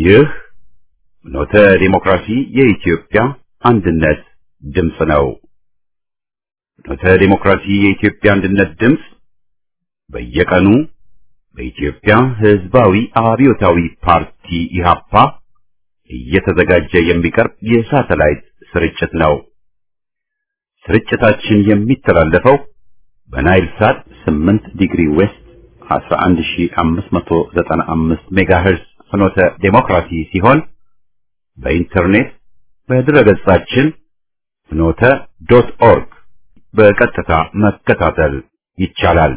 ይህ ኖተ ዲሞክራሲ የኢትዮጵያ አንድነት ድምፅ ነው። ኖተ ዲሞክራሲ የኢትዮጵያ አንድነት ድምፅ በየቀኑ በኢትዮጵያ ሕዝባዊ አብዮታዊ ፓርቲ ኢህአፓ እየተዘጋጀ የሚቀርብ የሳተላይት ስርጭት ነው። ስርጭታችን የሚተላለፈው በናይል ሳት 8 ዲግሪ ዌስት 11595 ሜጋሄርዝ ፍኖተ ዴሞክራሲ ሲሆን በኢንተርኔት በድረገጻችን ፍኖተ ዶት ኦርግ በቀጥታ መከታተል ይቻላል።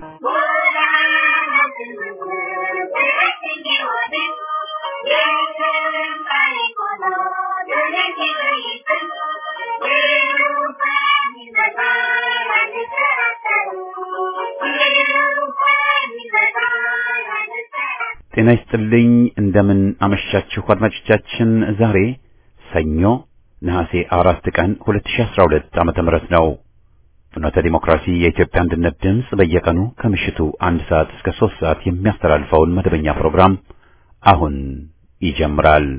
ጤና ይስጥልኝ። እንደምን አመሻችሁ አድማጮቻችን። ዛሬ ሰኞ ነሐሴ አራት ቀን 2012 ዓመተ ምህረት ነው። ፍኖተ ዲሞክራሲ የኢትዮጵያ አንድነት ድምፅ በየቀኑ ከምሽቱ አንድ ሰዓት እስከ ሶስት ሰዓት የሚያስተላልፈውን መደበኛ ፕሮግራም አሁን ይጀምራል።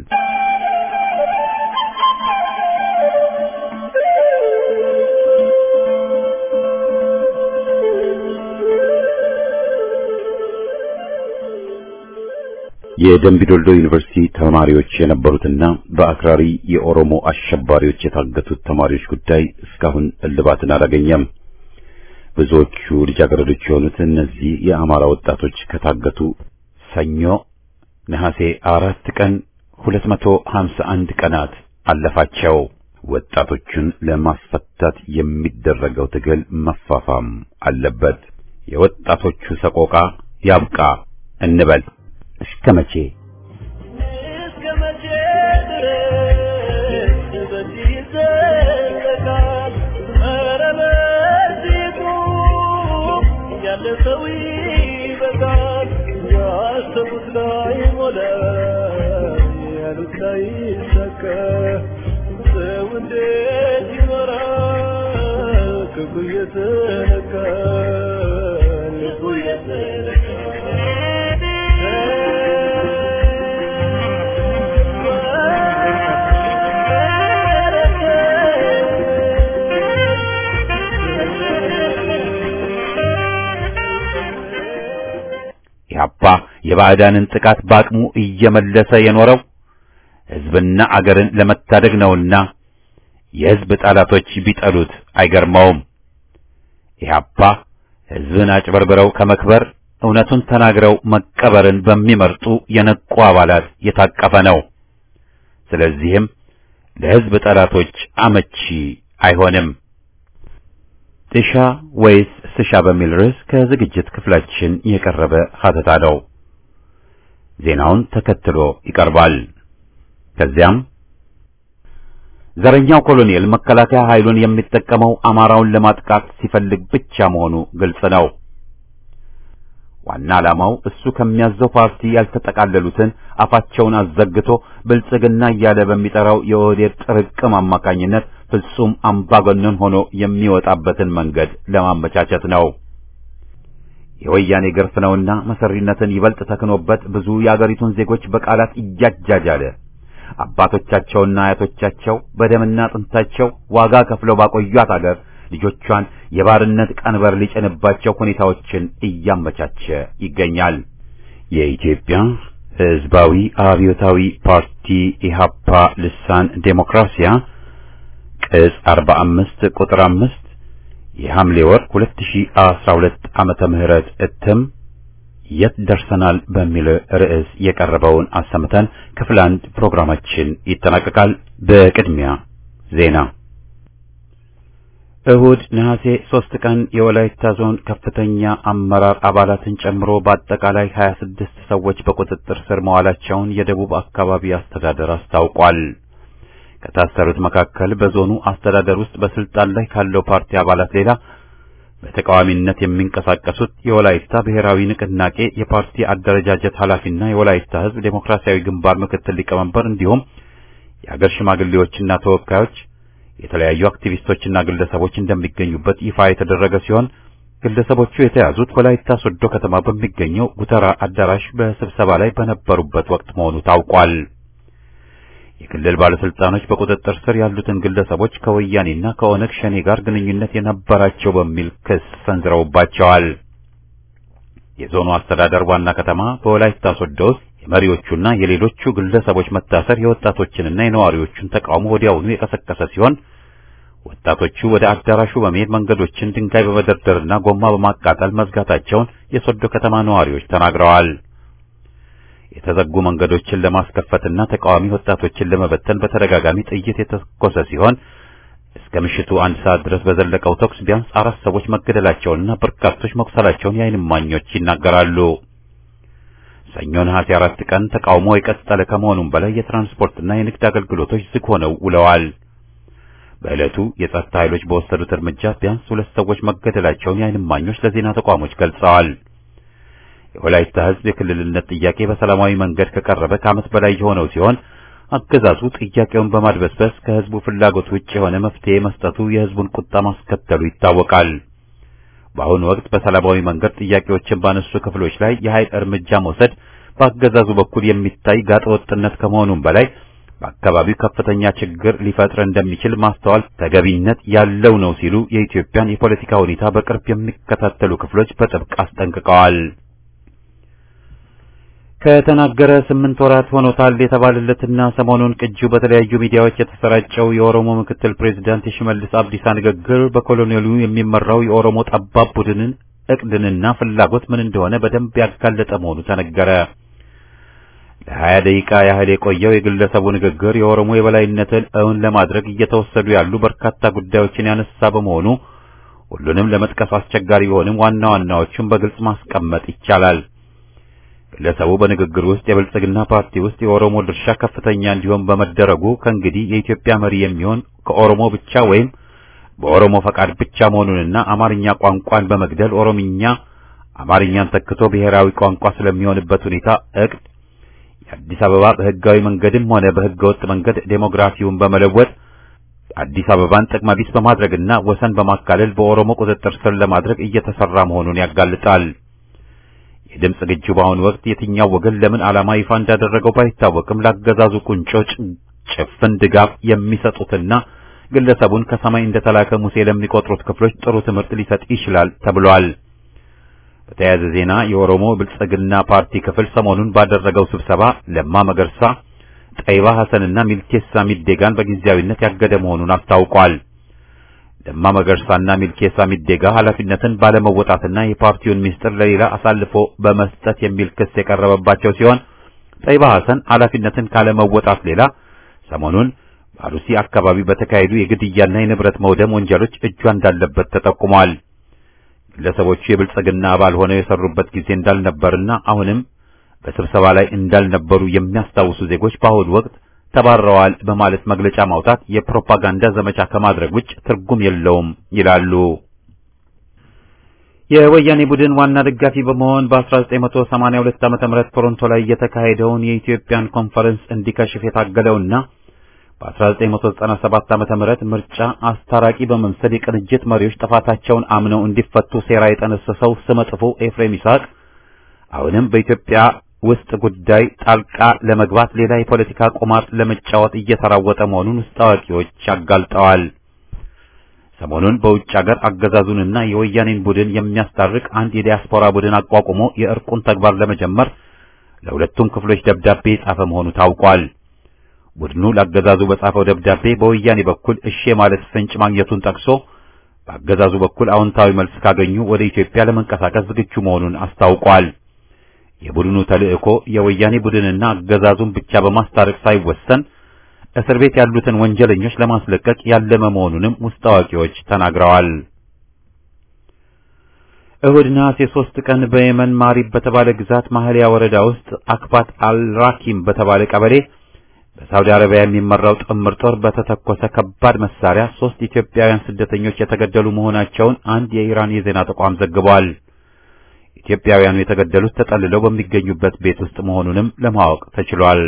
የደምቢዶልዶ ዩኒቨርሲቲ ተማሪዎች የነበሩትና በአክራሪ የኦሮሞ አሸባሪዎች የታገቱት ተማሪዎች ጉዳይ እስካሁን እልባትን አላገኘም። ብዙዎቹ ልጃገረዶች የሆኑት እነዚህ የአማራ ወጣቶች ከታገቱ ሰኞ ነሐሴ አራት ቀን 251 ቀናት አለፋቸው። ወጣቶቹን ለማስፈታት የሚደረገው ትግል መፋፋም አለበት። የወጣቶቹ ሰቆቃ ያብቃ እንበል። እስከ መቼ እስከ መቼ ድረስ በዚህ ይዘለቃል? ኧረ በዚህ ቁም፣ ያለ ሰው ይበቃል። ያሰቡት ላይ ሞላ፣ ያሉት ላይ ይሳካ። ሰው እንዴት ይኖራል? ክፉ እየተነካ ልቡ ኢህአፓ የባዕዳንን ጥቃት በአቅሙ እየመለሰ የኖረው ሕዝብና አገርን ለመታደግ ነውና የሕዝብ ጠላቶች ቢጠሉት አይገርመውም። ኢህአፓ ሕዝብን አጭበርብረው ከመክበር እውነቱን ተናግረው መቀበርን በሚመርጡ የነቁ አባላት የታቀፈ ነው። ስለዚህም ለሕዝብ ጠላቶች አመቺ አይሆንም። ጥሻ ወይስ ስሻ በሚል ርዕስ ከዝግጅት ክፍላችን የቀረበ ሀተታ ነው። ዜናውን ተከትሎ ይቀርባል። ከዚያም ዘረኛው ኮሎኔል መከላከያ ኃይሉን የሚጠቀመው አማራውን ለማጥቃት ሲፈልግ ብቻ መሆኑ ግልጽ ነው። ዋና ዓላማው እሱ ከሚያዘው ፓርቲ ያልተጠቃለሉትን አፋቸውን አዘግቶ ብልጽግና እያለ በሚጠራው የኦህዴድ ጥርቅም አማካኝነት ፍጹም አምባገነን ሆኖ የሚወጣበትን መንገድ ለማመቻቸት ነው። የወያኔ ግርፍ ነውና መሰሪነትን ይበልጥ ተክኖበት ብዙ የአገሪቱን ዜጎች በቃላት እያጃጃለ አባቶቻቸውና አያቶቻቸው በደምና አጥንታቸው ዋጋ ከፍለው ባቆዩት አገር ልጆቿን የባርነት ቀንበር ሊጭንባቸው ሁኔታዎችን እያመቻቸ ይገኛል። የኢትዮጵያ ሕዝባዊ አብዮታዊ ፓርቲ ኢህአፓ ልሳን ዴሞክራሲያ ቅጽ 45 ቁጥር 5 የሐምሌ ወር 2012 ዓመተ ምህረት እትም የት ደርሰናል በሚል ርዕስ የቀረበውን አሰምተን ክፍል አንድ ፕሮግራማችን ይጠናቀቃል። በቅድሚያ ዜና። እሁድ ነሐሴ ሶስት ቀን የወላይታ ዞን ከፍተኛ አመራር አባላትን ጨምሮ በአጠቃላይ 26 ሰዎች በቁጥጥር ስር መዋላቸውን የደቡብ አካባቢ አስተዳደር አስታውቋል። ከታሰሩት መካከል በዞኑ አስተዳደር ውስጥ በስልጣን ላይ ካለው ፓርቲ አባላት ሌላ በተቃዋሚነት የሚንቀሳቀሱት የወላይታ ብሔራዊ ንቅናቄ የፓርቲ አደረጃጀት ኃላፊና የወላይታ ሕዝብ ዴሞክራሲያዊ ግንባር ምክትል ሊቀመንበር እንዲሁም የአገር ሽማግሌዎችና ተወካዮች የተለያዩ አክቲቪስቶችና ግለሰቦች እንደሚገኙበት ይፋ የተደረገ ሲሆን ግለሰቦቹ የተያዙት ወላይታ ሶዶ ከተማ በሚገኘው ጉተራ አዳራሽ በስብሰባ ላይ በነበሩበት ወቅት መሆኑ ታውቋል። የክልል ባለስልጣኖች በቁጥጥር ስር ያሉትን ግለሰቦች ከወያኔና ከኦነግ ሸኔ ጋር ግንኙነት የነበራቸው በሚል ክስ ሰንዝረውባቸዋል። የዞኑ አስተዳደር ዋና ከተማ በወላይታ ሶዶ ውስጥ የመሪዎቹና የሌሎቹ ግለሰቦች መታሰር የወጣቶችንና የነዋሪዎቹን ተቃውሞ ወዲያውኑ የቀሰቀሰ ሲሆን ወጣቶቹ ወደ አዳራሹ በመሄድ መንገዶችን ድንጋይ በመደርደርና ጎማ በማቃጠል መዝጋታቸውን የሶዶ ከተማ ነዋሪዎች ተናግረዋል። የተዘጉ መንገዶችን ለማስከፈትና ተቃዋሚ ወጣቶችን ለመበተን በተደጋጋሚ ጥይት የተተኮሰ ሲሆን እስከ ምሽቱ አንድ ሰዓት ድረስ በዘለቀው ተኩስ ቢያንስ አራት ሰዎች መገደላቸውንና በርካቶች መቁሰላቸውን የዓይን እማኞች ይናገራሉ። ሰኞ ነሐሴ አራት ቀን ተቃውሞ የቀጠለ ከመሆኑም በላይ የትራንስፖርትና የንግድ አገልግሎቶች ዝግ ሆነው ውለዋል። በዕለቱ የጸጥታ ኃይሎች በወሰዱት እርምጃ ቢያንስ ሁለት ሰዎች መገደላቸውን የዓይን እማኞች ለዜና ተቋሞች ገልጸዋል። የወላይታ ሕዝብ የክልልነት ጥያቄ በሰላማዊ መንገድ ከቀረበ ከዓመት በላይ የሆነው ሲሆን አገዛዙ ጥያቄውን በማድበስበስ ከሕዝቡ ፍላጎት ውጭ የሆነ መፍትሄ መስጠቱ የሕዝቡን ቁጣ ማስከተሉ ይታወቃል። በአሁኑ ወቅት በሰላማዊ መንገድ ጥያቄዎችን ባነሱ ክፍሎች ላይ የኃይል እርምጃ መውሰድ በአገዛዙ በኩል የሚታይ ጋጠወጥነት ከመሆኑም በላይ በአካባቢው ከፍተኛ ችግር ሊፈጥር እንደሚችል ማስተዋል ተገቢነት ያለው ነው ሲሉ የኢትዮጵያን የፖለቲካ ሁኔታ በቅርብ የሚከታተሉ ክፍሎች በጥብቅ አስጠንቅቀዋል። ከተናገረ ስምንት ወራት ሆኖታል የተባለለትና ሰሞኑን ቅጂው በተለያዩ ሚዲያዎች የተሰራጨው የኦሮሞ ምክትል ፕሬዝዳንት የሽመልስ አብዲሳ ንግግር በኮሎኔሉ የሚመራው የኦሮሞ ጠባብ ቡድንን እቅድንና ፍላጎት ምን እንደሆነ በደንብ ያጋለጠ መሆኑ ተነገረ። ለሀያ ደቂቃ ያህል የቆየው የግለሰቡ ንግግር የኦሮሞ የበላይነትን እውን ለማድረግ እየተወሰዱ ያሉ በርካታ ጉዳዮችን ያነሳ በመሆኑ ሁሉንም ለመጥቀስ አስቸጋሪ ቢሆንም ዋና ዋናዎቹን በግልጽ ማስቀመጥ ይቻላል። ግለሰቡ በንግግር ውስጥ የብልጽግና ፓርቲ ውስጥ የኦሮሞ ድርሻ ከፍተኛ እንዲሆን በመደረጉ ከእንግዲህ የኢትዮጵያ መሪ የሚሆን ከኦሮሞ ብቻ ወይም በኦሮሞ ፈቃድ ብቻ መሆኑንና አማርኛ ቋንቋን በመግደል ኦሮምኛ አማርኛን ተክቶ ብሔራዊ ቋንቋ ስለሚሆንበት ሁኔታ እቅድ የአዲስ አበባ በህጋዊ መንገድም ሆነ በህገ ወጥ መንገድ ዴሞግራፊውን በመለወጥ አዲስ አበባን ጥቅመ ቢስ በማድረግና ወሰን በማካለል በኦሮሞ ቁጥጥር ስር ለማድረግ እየተሰራ መሆኑን ያጋልጣል። የድምፅ ግጅው በአሁኑ ወቅት የትኛው ወገን ለምን ዓላማ ይፋ እንዳደረገው ባይታወቅም ላገዛዙ ቁንጮ ጭፍን ድጋፍ የሚሰጡትና ግለሰቡን ከሰማይ እንደተላከ ሙሴ ለሚቆጥሩት ክፍሎች ጥሩ ትምህርት ሊሰጥ ይችላል ተብሏል። በተያያዘ ዜና የኦሮሞ ብልጽግና ፓርቲ ክፍል ሰሞኑን ባደረገው ስብሰባ ለማ መገርሳ፣ ጠይባ ሐሰንና ሚልኬሳ ሚዴጋን በጊዜያዊነት ያገደ መሆኑን አስታውቋል። ለማ መገርሳና ሚልኬሳ ሚዴጋ ኃላፊነትን ባለመወጣትና የፓርቲውን ሚስጥር ለሌላ አሳልፎ በመስጠት የሚል ክስ የቀረበባቸው ሲሆን ጠይባ ሐሰን ኃላፊነትን ካለመወጣት ሌላ ሰሞኑን በአሩሲ አካባቢ በተካሄዱ የግድያና የንብረት መውደም ወንጀሎች እጇ እንዳለበት ተጠቁሟል። ግለሰቦቹ የብልጽግና አባል ሆነው የሰሩበት ጊዜ እንዳልነበርና አሁንም በስብሰባ ላይ እንዳልነበሩ የሚያስታውሱ ዜጎች በአሁኑ ወቅት ተባረዋል በማለት መግለጫ ማውጣት የፕሮፓጋንዳ ዘመቻ ከማድረግ ውጭ ትርጉም የለውም ይላሉ። የወያኔ ቡድን ዋና ደጋፊ በመሆን በ1982 ዓመተ ምህረት ቶሮንቶ ላይ የተካሄደውን የኢትዮጵያን ኮንፈረንስ እንዲከሽፍ የታገለውና በ1997 ዓመተ ምህረት ምርጫ አስታራቂ በመምሰል የቅንጅት መሪዎች ጥፋታቸውን አምነው እንዲፈቱ ሴራ የጠነሰሰው ስመጥፎ ኤፍሬም ይስሐቅ አሁንም በኢትዮጵያ ውስጥ ጉዳይ ጣልቃ ለመግባት ሌላ የፖለቲካ ቁማር ለመጫወት እየተራወጠ መሆኑን ውስጥ አዋቂዎች አጋልጠዋል። ሰሞኑን በውጭ ሀገር አገዛዙንና የወያኔን ቡድን የሚያስታርቅ አንድ የዲያስፖራ ቡድን አቋቁሞ የእርቁን ተግባር ለመጀመር ለሁለቱም ክፍሎች ደብዳቤ የጻፈ መሆኑ ታውቋል። ቡድኑ ለአገዛዙ በጻፈው ደብዳቤ በወያኔ በኩል እሺ ማለት ፍንጭ ማግኘቱን ጠቅሶ በአገዛዙ በኩል አዎንታዊ መልስ ካገኙ ወደ ኢትዮጵያ ለመንቀሳቀስ ዝግጁ መሆኑን አስታውቋል። የቡድኑ ተልእኮ የወያኔ ቡድንና አገዛዙን ብቻ በማስታረቅ ሳይወሰን እስር ቤት ያሉትን ወንጀለኞች ለማስለቀቅ ያለመ መሆኑንም ውስጥ አዋቂዎች ተናግረዋል። እሁድ ነሐሴ ሶስት ቀን በየመን ማሪብ በተባለ ግዛት ማህሊያ ወረዳ ውስጥ አክባት አልራኪም በተባለ ቀበሌ በሳውዲ አረቢያ የሚመራው ጥምር ጦር በተተኮሰ ከባድ መሳሪያ ሶስት ኢትዮጵያውያን ስደተኞች የተገደሉ መሆናቸውን አንድ የኢራን የዜና ተቋም ዘግቧል። ኢትዮጵያውያኑ የተገደሉት ተጠልለው በሚገኙበት ቤት ውስጥ መሆኑንም ለማወቅ ተችሏል።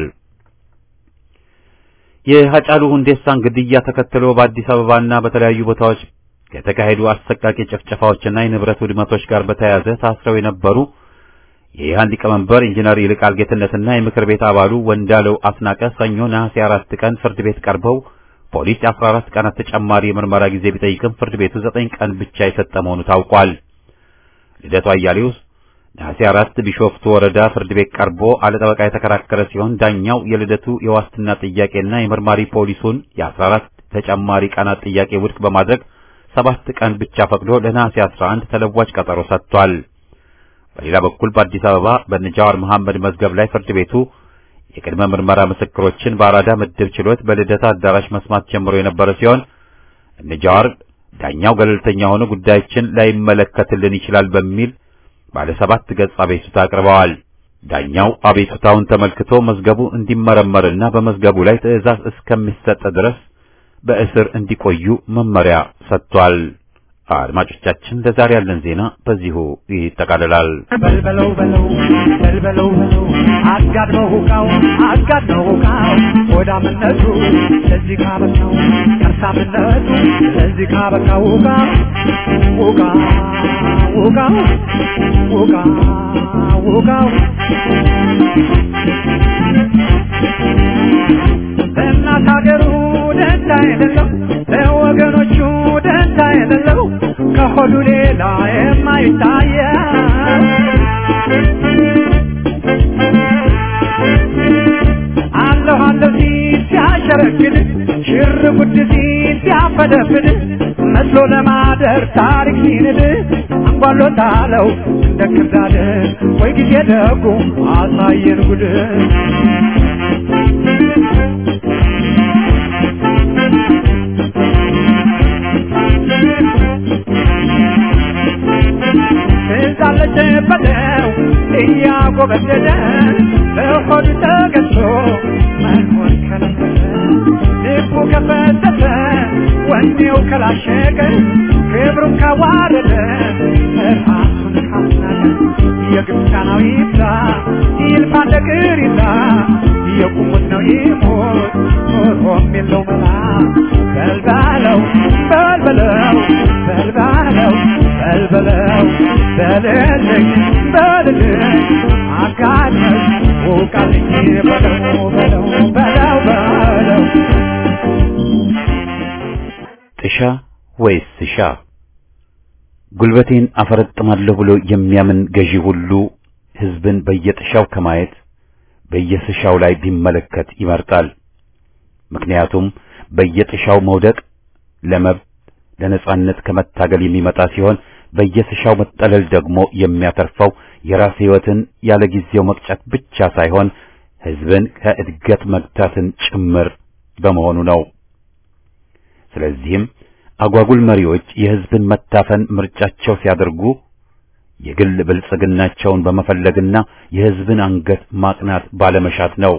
የሀጫሉ ሁንዴሳን ግድያ ተከትሎ በአዲስ አበባና በተለያዩ ቦታዎች ከተካሄዱ አሰቃቂ ጭፍጨፋዎችና የንብረት ውድመቶች ጋር በተያያዘ ታስረው የነበሩ የኢህአን ሊቀመንበር ኢንጂነር ይልቃል ጌትነትና የምክር ቤት አባሉ ወንዳለው አስናቀ ሰኞ ነሐሴ አራት ቀን ፍርድ ቤት ቀርበው ፖሊስ የአስራ አራት ቀናት ተጨማሪ የምርመራ ጊዜ ቢጠይቅም ፍርድ ቤቱ ዘጠኝ ቀን ብቻ የሰጠ መሆኑ ታውቋል። ልደቱ አያሌው ነሐሴ አራት ቢሾፍቱ ወረዳ ፍርድ ቤት ቀርቦ አለጠበቃ የተከራከረ ሲሆን ዳኛው የልደቱ የዋስትና ጥያቄና የመርማሪ ፖሊሱን የአስራ አራት ተጨማሪ ቀናት ጥያቄ ውድቅ በማድረግ ሰባት ቀን ብቻ ፈቅዶ ለነሐሴ 11 ተለዋጭ ቀጠሮ ሰጥቷል። በሌላ በኩል በአዲስ አበባ በነጃዋር መሐመድ መዝገብ ላይ ፍርድ ቤቱ የቅድመ ምርመራ ምስክሮችን በአራዳ ምድብ ችሎት በልደታ አዳራሽ መስማት ጀምሮ የነበረ ሲሆን እነጃዋር ዳኛው ገለልተኛ ሆኖ ጉዳያችን ላይመለከትልን ይችላል በሚል ባለ ሰባት ገጽ አቤቱታ አቅርበዋል። ዳኛው አቤቱታውን ተመልክቶ መዝገቡ እንዲመረመርና በመዝገቡ ላይ ትዕዛዝ እስከሚሰጥ ድረስ በእስር እንዲቆዩ መመሪያ ሰጥቷል። አድማጮቻችን ለዛሬ ያለን ዜና በዚሁ ይጠቃልላል። በልበለው በለው በልበለው በለው አጋድመው ሁቃው አጋድመው ሁቃው ሆዳምነቱ ለዚህ ካበቃው ከርሳምነቱ ለዚህ ካበቃው ሁቃ ሁቃ ሁቃ ሁቃ ሁቃው ለእናት ሀገሩ ደንታ የሌለው ለወገኖቹ ደንታ የሌለው ከሆዱ ሌላ የማይታየው አለሁ አለሁ ሲል ሲያሸረግድ ሽር ጉድ ሲል ሲያፈደፍድ መስሎ ለማደር ታሪክ ሲንድ አንጓሎታለው እንደ ክርዳድ ወይ ጊዜ ደጉ አሳየን ጉድ ትዛለች በለው እያጎበደደ በሆዱ ተገዝቶ መኖር ከለከለ ልቡ ከፈተተ ወኔው ከላሸቀ ክብሩን ካዋረደ ራሱን ካስናቀ የግብፃናዊ ይብዛ ይልፋ ነገር ይዛ የቁሙት ነው ይሞት ኖሮም የለው መላ በልባለው በልበለው በልባለው በልበለው በልልኝ በልልኝ አጋለኝ ውቃልኝ በለው በለው በለው በለው ጥሻ ወይስ ስሻ? ጉልበቴን አፈረጥማለሁ ብሎ የሚያምን ገዢ ሁሉ ሕዝብን በየጥሻው ከማየት በየስሻው ላይ ቢመለከት ይመርጣል። ምክንያቱም በየጥሻው መውደቅ ለመብት ለነጻነት ከመታገል የሚመጣ ሲሆን በየስሻው መጠለል ደግሞ የሚያተርፈው የራስ ሕይወትን ያለ ጊዜው መቅጨት ብቻ ሳይሆን ሕዝብን ከእድገት መግታትን ጭምር በመሆኑ ነው። ስለዚህም አጓጉል መሪዎች የሕዝብን መታፈን ምርጫቸው ሲያደርጉ የግል ብልጽግናቸውን በመፈለግና የሕዝብን አንገት ማቅናት ባለመሻት ነው።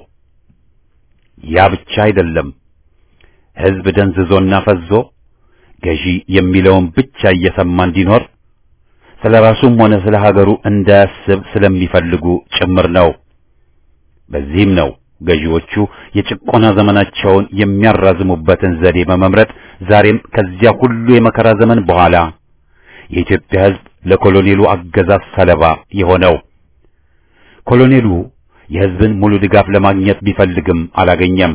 ያ ብቻ አይደለም። ሕዝብ ደንዝዞና ፈዞ ገዢ የሚለውን ብቻ እየሰማ እንዲኖር ስለ ራሱም ሆነ ስለ ሀገሩ እንዳያስብ ስለሚፈልጉ ጭምር ነው። በዚህም ነው ገዢዎቹ የጭቆና ዘመናቸውን የሚያራዝሙበትን ዘዴ በመምረጥ ዛሬም ከዚያ ሁሉ የመከራ ዘመን በኋላ የኢትዮጵያ ሕዝብ ለኮሎኔሉ አገዛዝ ሰለባ የሆነው። ኮሎኔሉ የሕዝብን ሙሉ ድጋፍ ለማግኘት ቢፈልግም አላገኘም።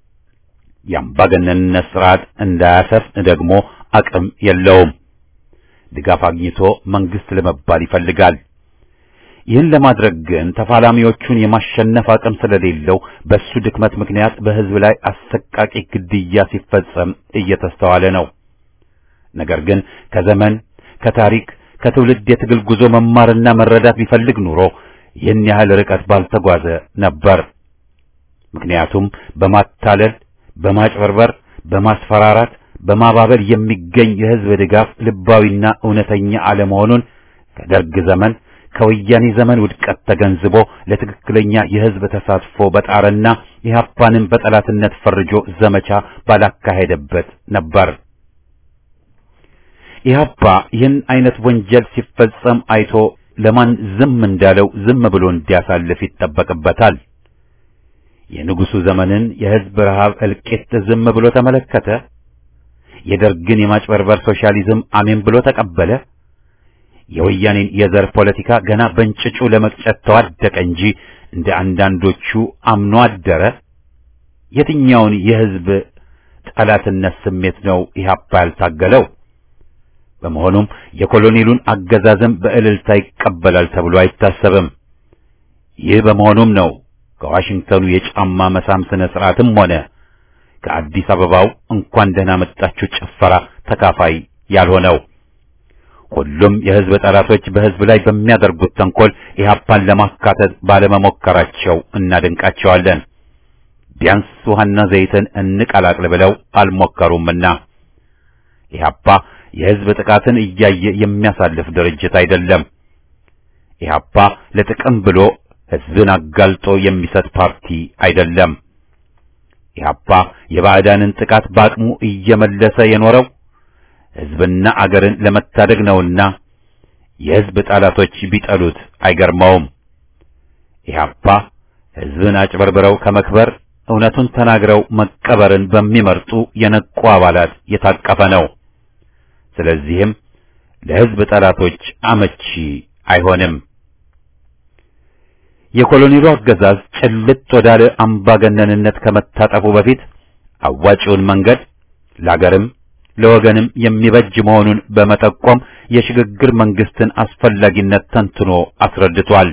የአምባገነንነት ስርዓት እንዳያሰፍን ደግሞ አቅም የለውም። ድጋፍ አግኝቶ መንግስት ለመባል ይፈልጋል። ይህን ለማድረግ ግን ተፋላሚዎቹን የማሸነፍ አቅም ስለሌለው በሱ ድክመት ምክንያት በሕዝብ ላይ አሰቃቂ ግድያ ሲፈጸም እየተስተዋለ ነው። ነገር ግን ከዘመን ከታሪክ ከትውልድ የትግል ጉዞ መማርና መረዳት ቢፈልግ ኑሮ ይህን ያህል ርቀት ባልተጓዘ ነበር። ምክንያቱም በማታለል በማጭበርበር፣ በማስፈራራት፣ በማባበል የሚገኝ የሕዝብ ድጋፍ ልባዊና እውነተኛ አለመሆኑን ከደርግ ዘመን ከወያኔ ዘመን ውድቀት ተገንዝቦ ለትክክለኛ የሕዝብ ተሳትፎ በጣረና ኢህአፓንን በጠላትነት ፈርጆ ዘመቻ ባላካሄደበት ነበር። ኢህአፓ ይህን አይነት ወንጀል ሲፈጸም አይቶ ለማን ዝም እንዳለው ዝም ብሎ እንዲያሳልፍ ይጠበቅበታል። የንጉሱ ዘመንን የሕዝብ ረሃብ እልቂት ዝም ብሎ ተመለከተ። የደርግን የማጭበርበር ሶሻሊዝም አሜን ብሎ ተቀበለ። የወያኔን የዘር ፖለቲካ ገና በእንጭጩ ለመቅጨት ተዋደቀ እንጂ እንደ አንዳንዶቹ አምኖ አደረ። የትኛውን የሕዝብ ጠላትነት ስሜት ነው ኢህአፓ ያልታገለው? በመሆኑም የኮሎኔሉን አገዛዝም በእልልታ ይቀበላል ተብሎ አይታሰብም። ይህ በመሆኑም ነው ከዋሽንግተኑ የጫማ መሳም ስነ ስርዓትም ሆነ ከአዲስ አበባው እንኳን ደህና መጣችሁ ጭፈራ ተካፋይ ያልሆነው። ሁሉም የሕዝብ ጠላቶች በሕዝብ ላይ በሚያደርጉት ተንኮል ኢህአፓን ለማካተት ባለመሞከራቸው እናደንቃቸዋለን። ቢያንስ ውሃና ዘይትን እንቀላቅል ብለው አልሞከሩምና ኢህአፓ የሕዝብ ጥቃትን እያየ የሚያሳልፍ ድርጅት አይደለም። ኢህአፓ ለጥቅም ብሎ ሕዝብን አጋልጦ የሚሰጥ ፓርቲ አይደለም። ኢህአፓ የባዕዳንን ጥቃት በአቅሙ እየመለሰ የኖረው ሕዝብና አገርን ለመታደግ ነውና የሕዝብ ጠላቶች ቢጠሉት አይገርመውም። ኢህአፓ ሕዝብን አጭበርብረው ከመክበር እውነቱን ተናግረው መቀበርን በሚመርጡ የነቁ አባላት የታቀፈ ነው። ስለዚህም ለሕዝብ ጠላቶች አመቺ አይሆንም። የኮሎኔሉ አገዛዝ ጭልጥ ወዳለ አምባገነንነት ከመታጠፉ በፊት አዋጪውን መንገድ ለአገርም ለወገንም የሚበጅ መሆኑን በመጠቆም የሽግግር መንግስትን አስፈላጊነት ተንትኖ አስረድቷል።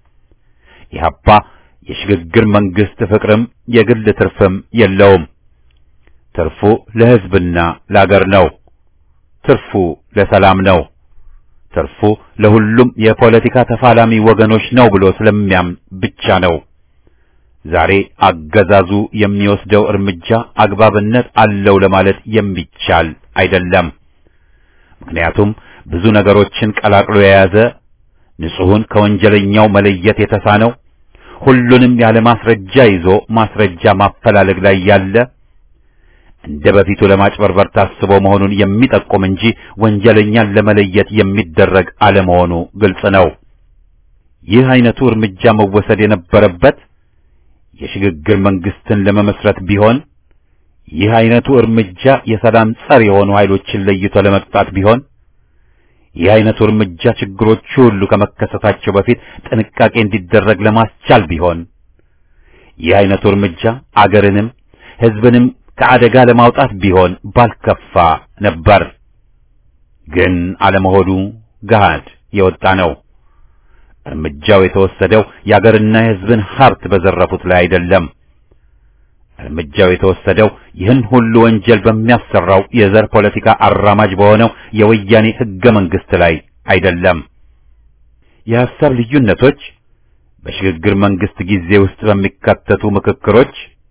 ኢህአፓ የሽግግር መንግስት ፍቅርም የግል ትርፍም የለውም። ትርፉ ለሕዝብና ለአገር ነው። ትርፉ ለሰላም ነው። ትርፉ ለሁሉም የፖለቲካ ተፋላሚ ወገኖች ነው ብሎ ስለሚያምን ብቻ ነው። ዛሬ አገዛዙ የሚወስደው እርምጃ አግባብነት አለው ለማለት የሚቻል አይደለም። ምክንያቱም ብዙ ነገሮችን ቀላቅሎ የያዘ ንጹሑን ከወንጀለኛው መለየት የተሳነው ሁሉንም ያለ ማስረጃ ይዞ ማስረጃ ማፈላለግ ላይ ያለ እንደ በፊቱ ለማጭበርበር ታስቦ መሆኑን የሚጠቁም እንጂ ወንጀለኛን ለመለየት የሚደረግ አለመሆኑ ግልጽ ነው። ይህ አይነቱ እርምጃ መወሰድ የነበረበት የሽግግር መንግስትን ለመመስረት ቢሆን፣ ይህ አይነቱ እርምጃ የሰላም ጸር የሆኑ ኃይሎችን ለይቶ ለመቅጣት ቢሆን፣ ይህ አይነቱ እርምጃ ችግሮቹ ሁሉ ከመከሰታቸው በፊት ጥንቃቄ እንዲደረግ ለማስቻል ቢሆን፣ ይህ አይነቱ እርምጃ አገርንም ሕዝብንም ከአደጋ ለማውጣት ቢሆን ባልከፋ ነበር። ግን አለመሆኑ ገሃድ የወጣ ነው። እርምጃው የተወሰደው የአገርና የሕዝብን ሀብት በዘረፉት ላይ አይደለም። እርምጃው የተወሰደው ይህን ሁሉ ወንጀል በሚያሰራው የዘር ፖለቲካ አራማጅ በሆነው የወያኔ ሕገ መንግሥት ላይ አይደለም። የሐሳብ ልዩነቶች በሽግግር መንግስት ጊዜ ውስጥ በሚካተቱ ምክክሮች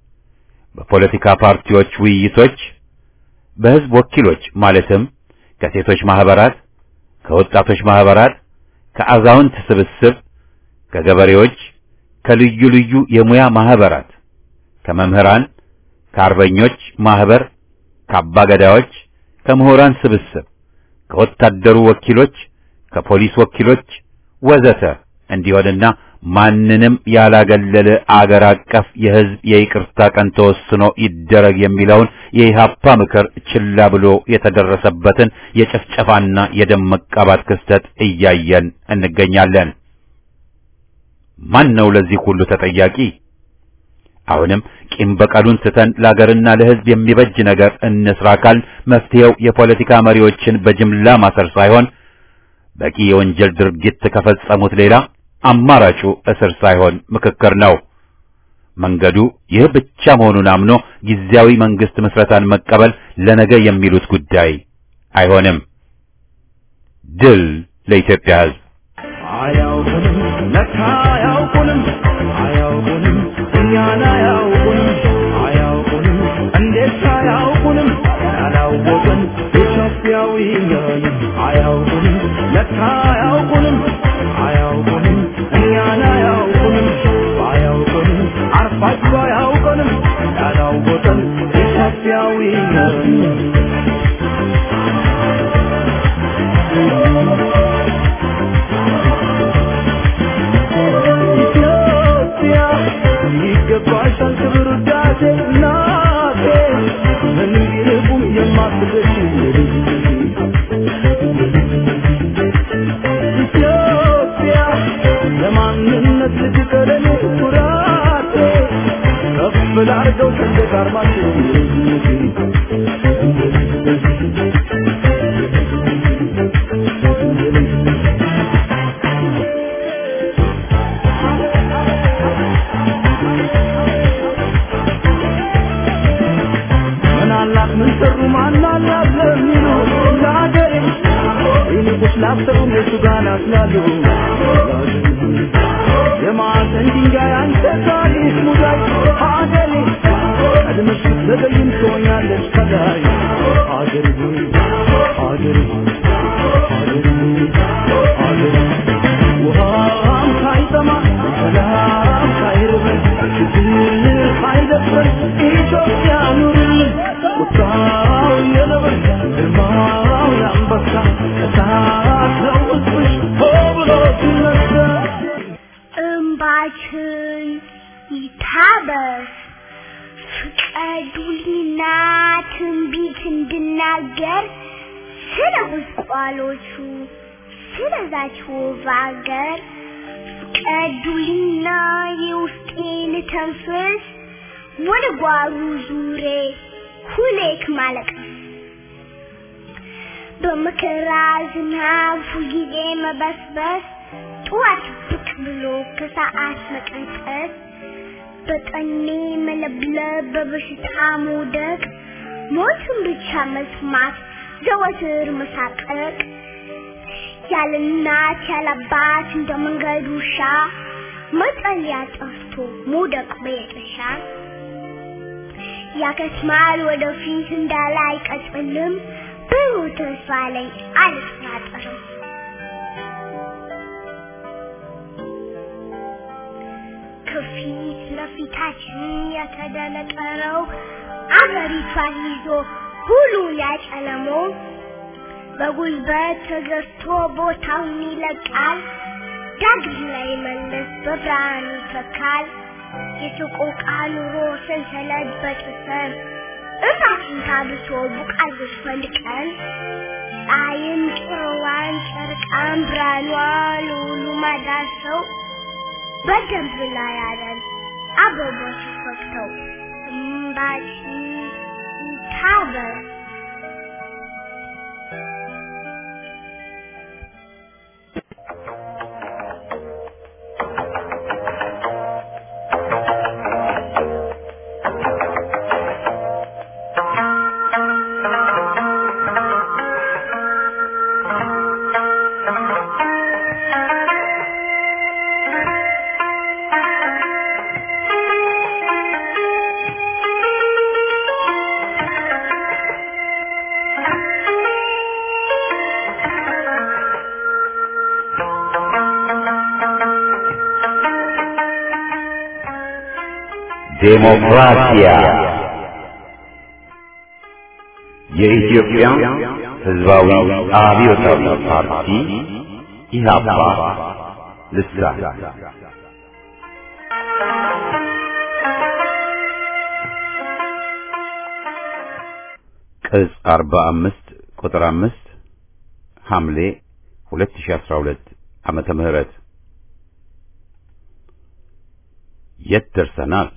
በፖለቲካ ፓርቲዎች ውይይቶች፣ በሕዝብ ወኪሎች ማለትም ከሴቶች ማህበራት፣ ከወጣቶች ማህበራት፣ ከአዛውንት ስብስብ፣ ከገበሬዎች፣ ከልዩ ልዩ የሙያ ማህበራት፣ ከመምህራን፣ ከአርበኞች ማህበር፣ ከአባገዳዎች፣ ከምሁራን ስብስብ፣ ከወታደሩ ወኪሎች፣ ከፖሊስ ወኪሎች ወዘተ እንዲሆንና ማንንም ያላገለለ አገር አቀፍ የሕዝብ የይቅርታ ቀን ተወስኖ ይደረግ የሚለውን የኢህአፓ ምክር ችላ ብሎ የተደረሰበትን የጭፍጨፋና የደም መቃባት ክስተት እያየን እንገኛለን። ማን ነው ለዚህ ሁሉ ተጠያቂ? አሁንም ቂም በቀሉን ትተን ለአገርና ለሕዝብ የሚበጅ ነገር እንስራ ካል መፍትሄው የፖለቲካ መሪዎችን በጅምላ ማሰር ሳይሆን በቂ የወንጀል ድርጊት ከፈጸሙት ሌላ አማራጩ እስር ሳይሆን ምክክር ነው። መንገዱ ይህ ብቻ መሆኑን አምኖ ጊዜያዊ መንግስት ምስረታን መቀበል ለነገ የሚሉት ጉዳይ አይሆንም። ድል ለኢትዮጵያ ሕዝብ። አያውቁንም ለካ አያውቁንም አያውቁንም እኛን አያውቁንም አያውቁንም እንዴት አያውቁንም ያላወቅን ኢትዮጵያዊ ነን አያውቁንም ለካ አያውቁንም አያውቁንም እኛን አያውቁንም ባያውቁንም አርፋችሁ አያውቁንም ያላወቅን ኢትዮጵያዊ ነን ኢትዮጵያ ይገባሻል ክብር ውዳሴ እናቴ ምን ቢርቁም የማትገሽ እናርገው ሰንደቅ ዓርማችን ምን አላት ምን ሰሩ ማን አላት ለሚሉ ለሀገሬ ይልቁስ ላሰሩ እነሱ ጋር ናስላሉ የማዕዘን ድንጋይ አንተ ታሪክ ሙዳይ ሀገሬ ቀድመሽ ስትዘገይም ትሆኛለሽ ከላይ ሀገሬ ሆይ ሀገሬ ሆይ ሀገሬ ሆይ ሀገሬ ውሃም ሳይጠማ ሰላም ሳይርበን ችግር ሳይደፍረን ኢትዮጵያ ኑርልን ቁጣው የነብር ግርማው የአንበሳ እሳት ነው ውስጥሽ ሆ ብሎ ሲነሳ እንባችን ይታበስ ፍቀዱልኝና ትንቢት እንድናገር ስለ ጉስቋሎቹ ስለዛች ውብ አገር ፍቀዱልኝና የውስጤን ተንፍስ ወደ ጓሩ ዙሬ ሁሌክ ማለቀስ በመከራ ዝናብ ሁልጊዜ መበስበስ ጠዋት ብቅ ብሎ ከሰዓት መቀንጠስ በጠኔ መለብለብ በበሽታ መውደቅ ሞትን ብቻ መስማት ዘወትር መሳቀቅ ያለ እናት ያለ አባት እንደ መንገድ ውሻ መጠለያ ጠፍቶ መውደቅ በየጥሻ ያከስማል ወደፊት እንዳለ አይቀጥልም ብሩህ ተስፋ ላይ አልጠራጠርም ከፊት ለፊታችን የተደነቀረው አገሪቷን ይዞ ሁሉ ያጨለመው በጉልበት ተገዝቶ ቦታውን ይለቃል ዳግም ላይ መለስ በብርሃን ይተካል የሰቆቃ ኑሮ ሰንሰለት በጥሰን እሳትን ታብሶ ቡቃዮች ፈልቀን ፀሐይን ጭሮዋን ጨርቃን ብርሃኗ ለሁሉ ማዳሰው በደንብ ላይ ያለን አበቦች ፈክተው እምባችን ይታበስ ዴሞክራሲያ የኢትዮጵያ ሕዝባዊ አብዮታዊ ፓርቲ ኢህአፓ ልሳን ቅጽ 45 ቁጥር 5 ሐምሌ 2012 ዓመተ ምህረት የት ደርሰናል?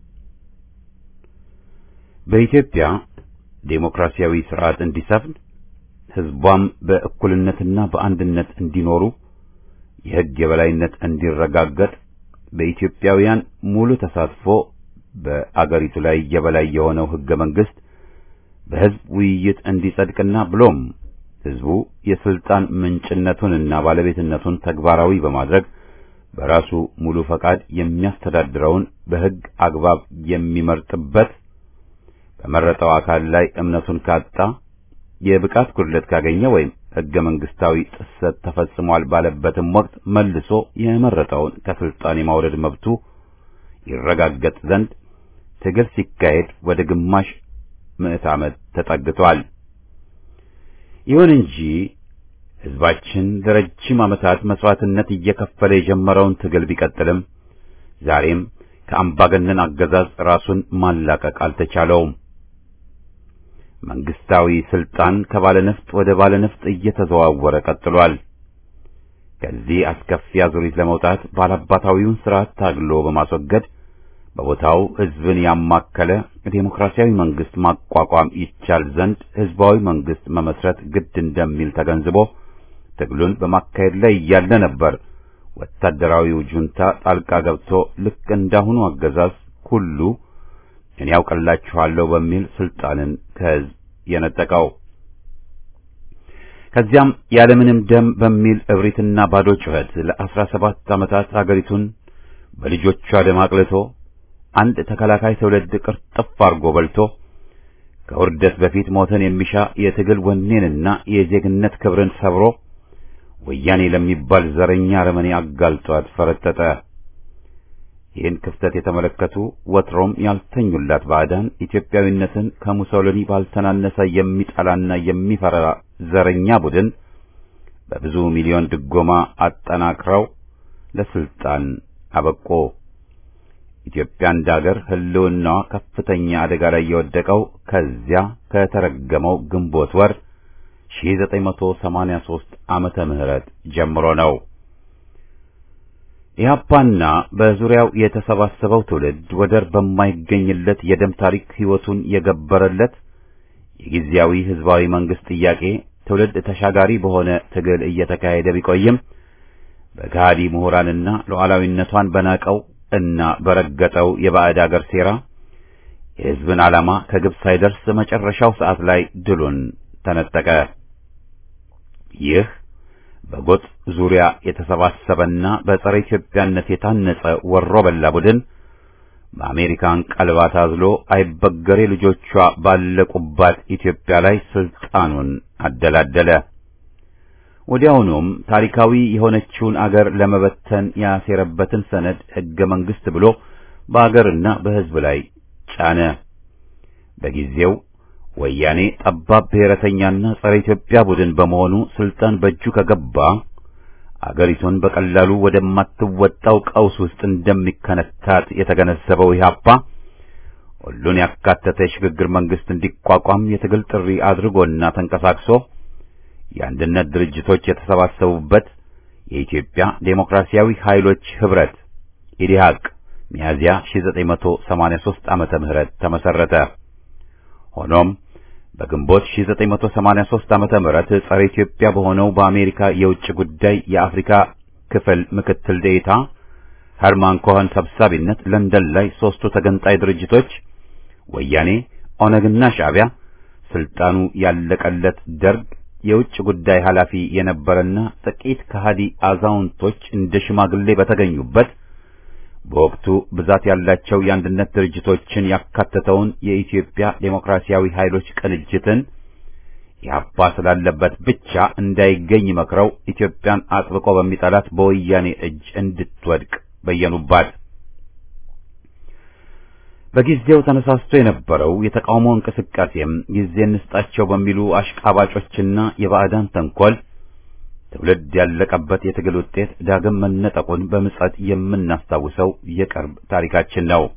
በኢትዮጵያ ዴሞክራሲያዊ ስርዓት እንዲሰፍን ህዝቧም በእኩልነትና በአንድነት እንዲኖሩ የህግ የበላይነት እንዲረጋገጥ በኢትዮጵያውያን ሙሉ ተሳትፎ በአገሪቱ ላይ የበላይ የሆነው ህገ መንግስት በህዝብ ውይይት እንዲጸድቅና ብሎም ህዝቡ የስልጣን ምንጭነቱንና ባለቤትነቱን ተግባራዊ በማድረግ በራሱ ሙሉ ፈቃድ የሚያስተዳድረውን በህግ አግባብ የሚመርጥበት በመረጠው አካል ላይ እምነቱን ካጣ የብቃት ጉድለት ካገኘ ወይም ህገ መንግስታዊ ጥሰት ተፈጽሟል ባለበትም ወቅት መልሶ የመረጠውን ከስልጣን የማውረድ መብቱ ይረጋገጥ ዘንድ ትግል ሲካሄድ ወደ ግማሽ ምዕት ዓመት ተጠግቷል። ይሁን እንጂ ህዝባችን ለረጅም ዓመታት መስዋዕትነት እየከፈለ የጀመረውን ትግል ቢቀጥልም ዛሬም ከአምባገነን አገዛዝ ራሱን ማላቀቅ አልተቻለውም። መንግስታዊ ስልጣን ከባለነፍጥ ወደ ባለነፍጥ እየተዘዋወረ ቀጥሏል። ከዚህ አስከፊ አዙሪት ለመውጣት ባላባታዊውን ስርዓት ታግሎ በማስወገድ በቦታው ህዝብን ያማከለ ዴሞክራሲያዊ መንግስት ማቋቋም ይቻል ዘንድ ህዝባዊ መንግስት መመስረት ግድ እንደሚል ተገንዝቦ ትግሉን በማካሄድ ላይ እያለ ነበር ወታደራዊው ጁንታ ጣልቃ ገብቶ ልክ እንዳሁኑ አገዛዝ ሁሉ እኔ ያውቅላችኋለሁ በሚል ስልጣንን ከህዝብ የነጠቀው። ከዚያም ያለምንም ደም በሚል እብሪትና ባዶ ጩኸት ለአስራ ሰባት ዓመታት አገሪቱን በልጆቿ ደም አቅልቶ አንድ ተከላካይ ትውልድ ቅርጥፍ አርጎ በልቶ ከውርደት በፊት ሞትን የሚሻ የትግል ወኔንና የዜግነት ክብርን ሰብሮ ወያኔ ለሚባል ዘረኛ አረመኔ አጋልጧት ፈረጠጠ። ይህን ክፍተት የተመለከቱ ወትሮም ያልተኙላት ባዕዳን ኢትዮጵያዊነትን ከሙሶሊኒ ባልተናነሰ የሚጠላና የሚፈራ ዘረኛ ቡድን በብዙ ሚሊዮን ድጎማ አጠናክረው ለስልጣን አበቆ። ኢትዮጵያ እንደ አገር ሕልውናዋ ከፍተኛ አደጋ ላይ የወደቀው ከዚያ ከተረገመው ግንቦት ወር 1983 ዓመተ ምህረት ጀምሮ ነው። ኢህአፓና በዙሪያው የተሰባሰበው ትውልድ ወደር በማይገኝለት የደም ታሪክ ሕይወቱን የገበረለት የጊዜያዊ ሕዝባዊ መንግስት ጥያቄ ትውልድ ተሻጋሪ በሆነ ትግል እየተካሄደ ቢቆይም በጋዲ ምሁራንና ሉዓላዊነቷን በናቀው እና በረገጠው የባዕድ አገር ሴራ የሕዝብን ዓላማ ከግብ ሳይደርስ መጨረሻው ሰዓት ላይ ድሉን ተነጠቀ። ይህ በጎጥ ዙሪያ የተሰባሰበና በጸረ ኢትዮጵያነት የታነጸ ወሮ በላ ቡድን በአሜሪካን ቀልባ ታዝሎ አይበገሬ ልጆቿ ባለቁባት ኢትዮጵያ ላይ ስልጣኑን አደላደለ። ወዲያውኑም ታሪካዊ የሆነችውን አገር ለመበተን ያሴረበትን ሰነድ ሕገ መንግሥት ብሎ በአገርና በሕዝብ ላይ ጫነ። በጊዜው ወያኔ ጠባብ ብሔረተኛና ጸረ ኢትዮጵያ ቡድን በመሆኑ ስልጣን በእጁ ከገባ አገሪቱን በቀላሉ ወደማትወጣው ቀውስ ውስጥ እንደሚከነታት የተገነዘበው ኢህአፓ ሁሉን ያካተተ የሽግግር መንግስት እንዲቋቋም የትግል ጥሪ አድርጎና ተንቀሳቅሶ የአንድነት ድርጅቶች የተሰባሰቡበት የኢትዮጵያ ዴሞክራሲያዊ ኃይሎች ህብረት ኢዲሃቅ ሚያዚያ 1983 ዓመተ ምህረት ተመሰረተ። ሆኖም በግንቦት 1983 ዓመተ ምህረት ጸረ ኢትዮጵያ በሆነው በአሜሪካ የውጭ ጉዳይ የአፍሪካ ክፍል ምክትል ዴኤታ ኸርማን ኮኸን ሰብሳቢነት ለንደን ላይ ሦስቱ ተገንጣይ ድርጅቶች ወያኔ፣ ኦነግና ሻዕቢያ ስልጣኑ ያለቀለት ደርግ የውጭ ጉዳይ ኃላፊ የነበረና ጥቂት ከሃዲ አዛውንቶች እንደ ሽማግሌ በተገኙበት በወቅቱ ብዛት ያላቸው የአንድነት ድርጅቶችን ያካተተውን የኢትዮጵያ ዴሞክራሲያዊ ኃይሎች ቅንጅትን ኢህአፓ ስላለበት ብቻ እንዳይገኝ መክረው ኢትዮጵያን አጥብቆ በሚጠላት በወያኔ እጅ እንድትወድቅ በየኑባት። በጊዜው ተነሳስቶ የነበረው የተቃውሞ እንቅስቃሴም ጊዜ እንስጣቸው በሚሉ አሽቃባጮችና የባዕዳን ተንኮል ትውልድ ያለቀበት የትግል ውጤት ዳግም መነጠቁን በምጸት የምናስታውሰው የቅርብ ታሪካችን ነው።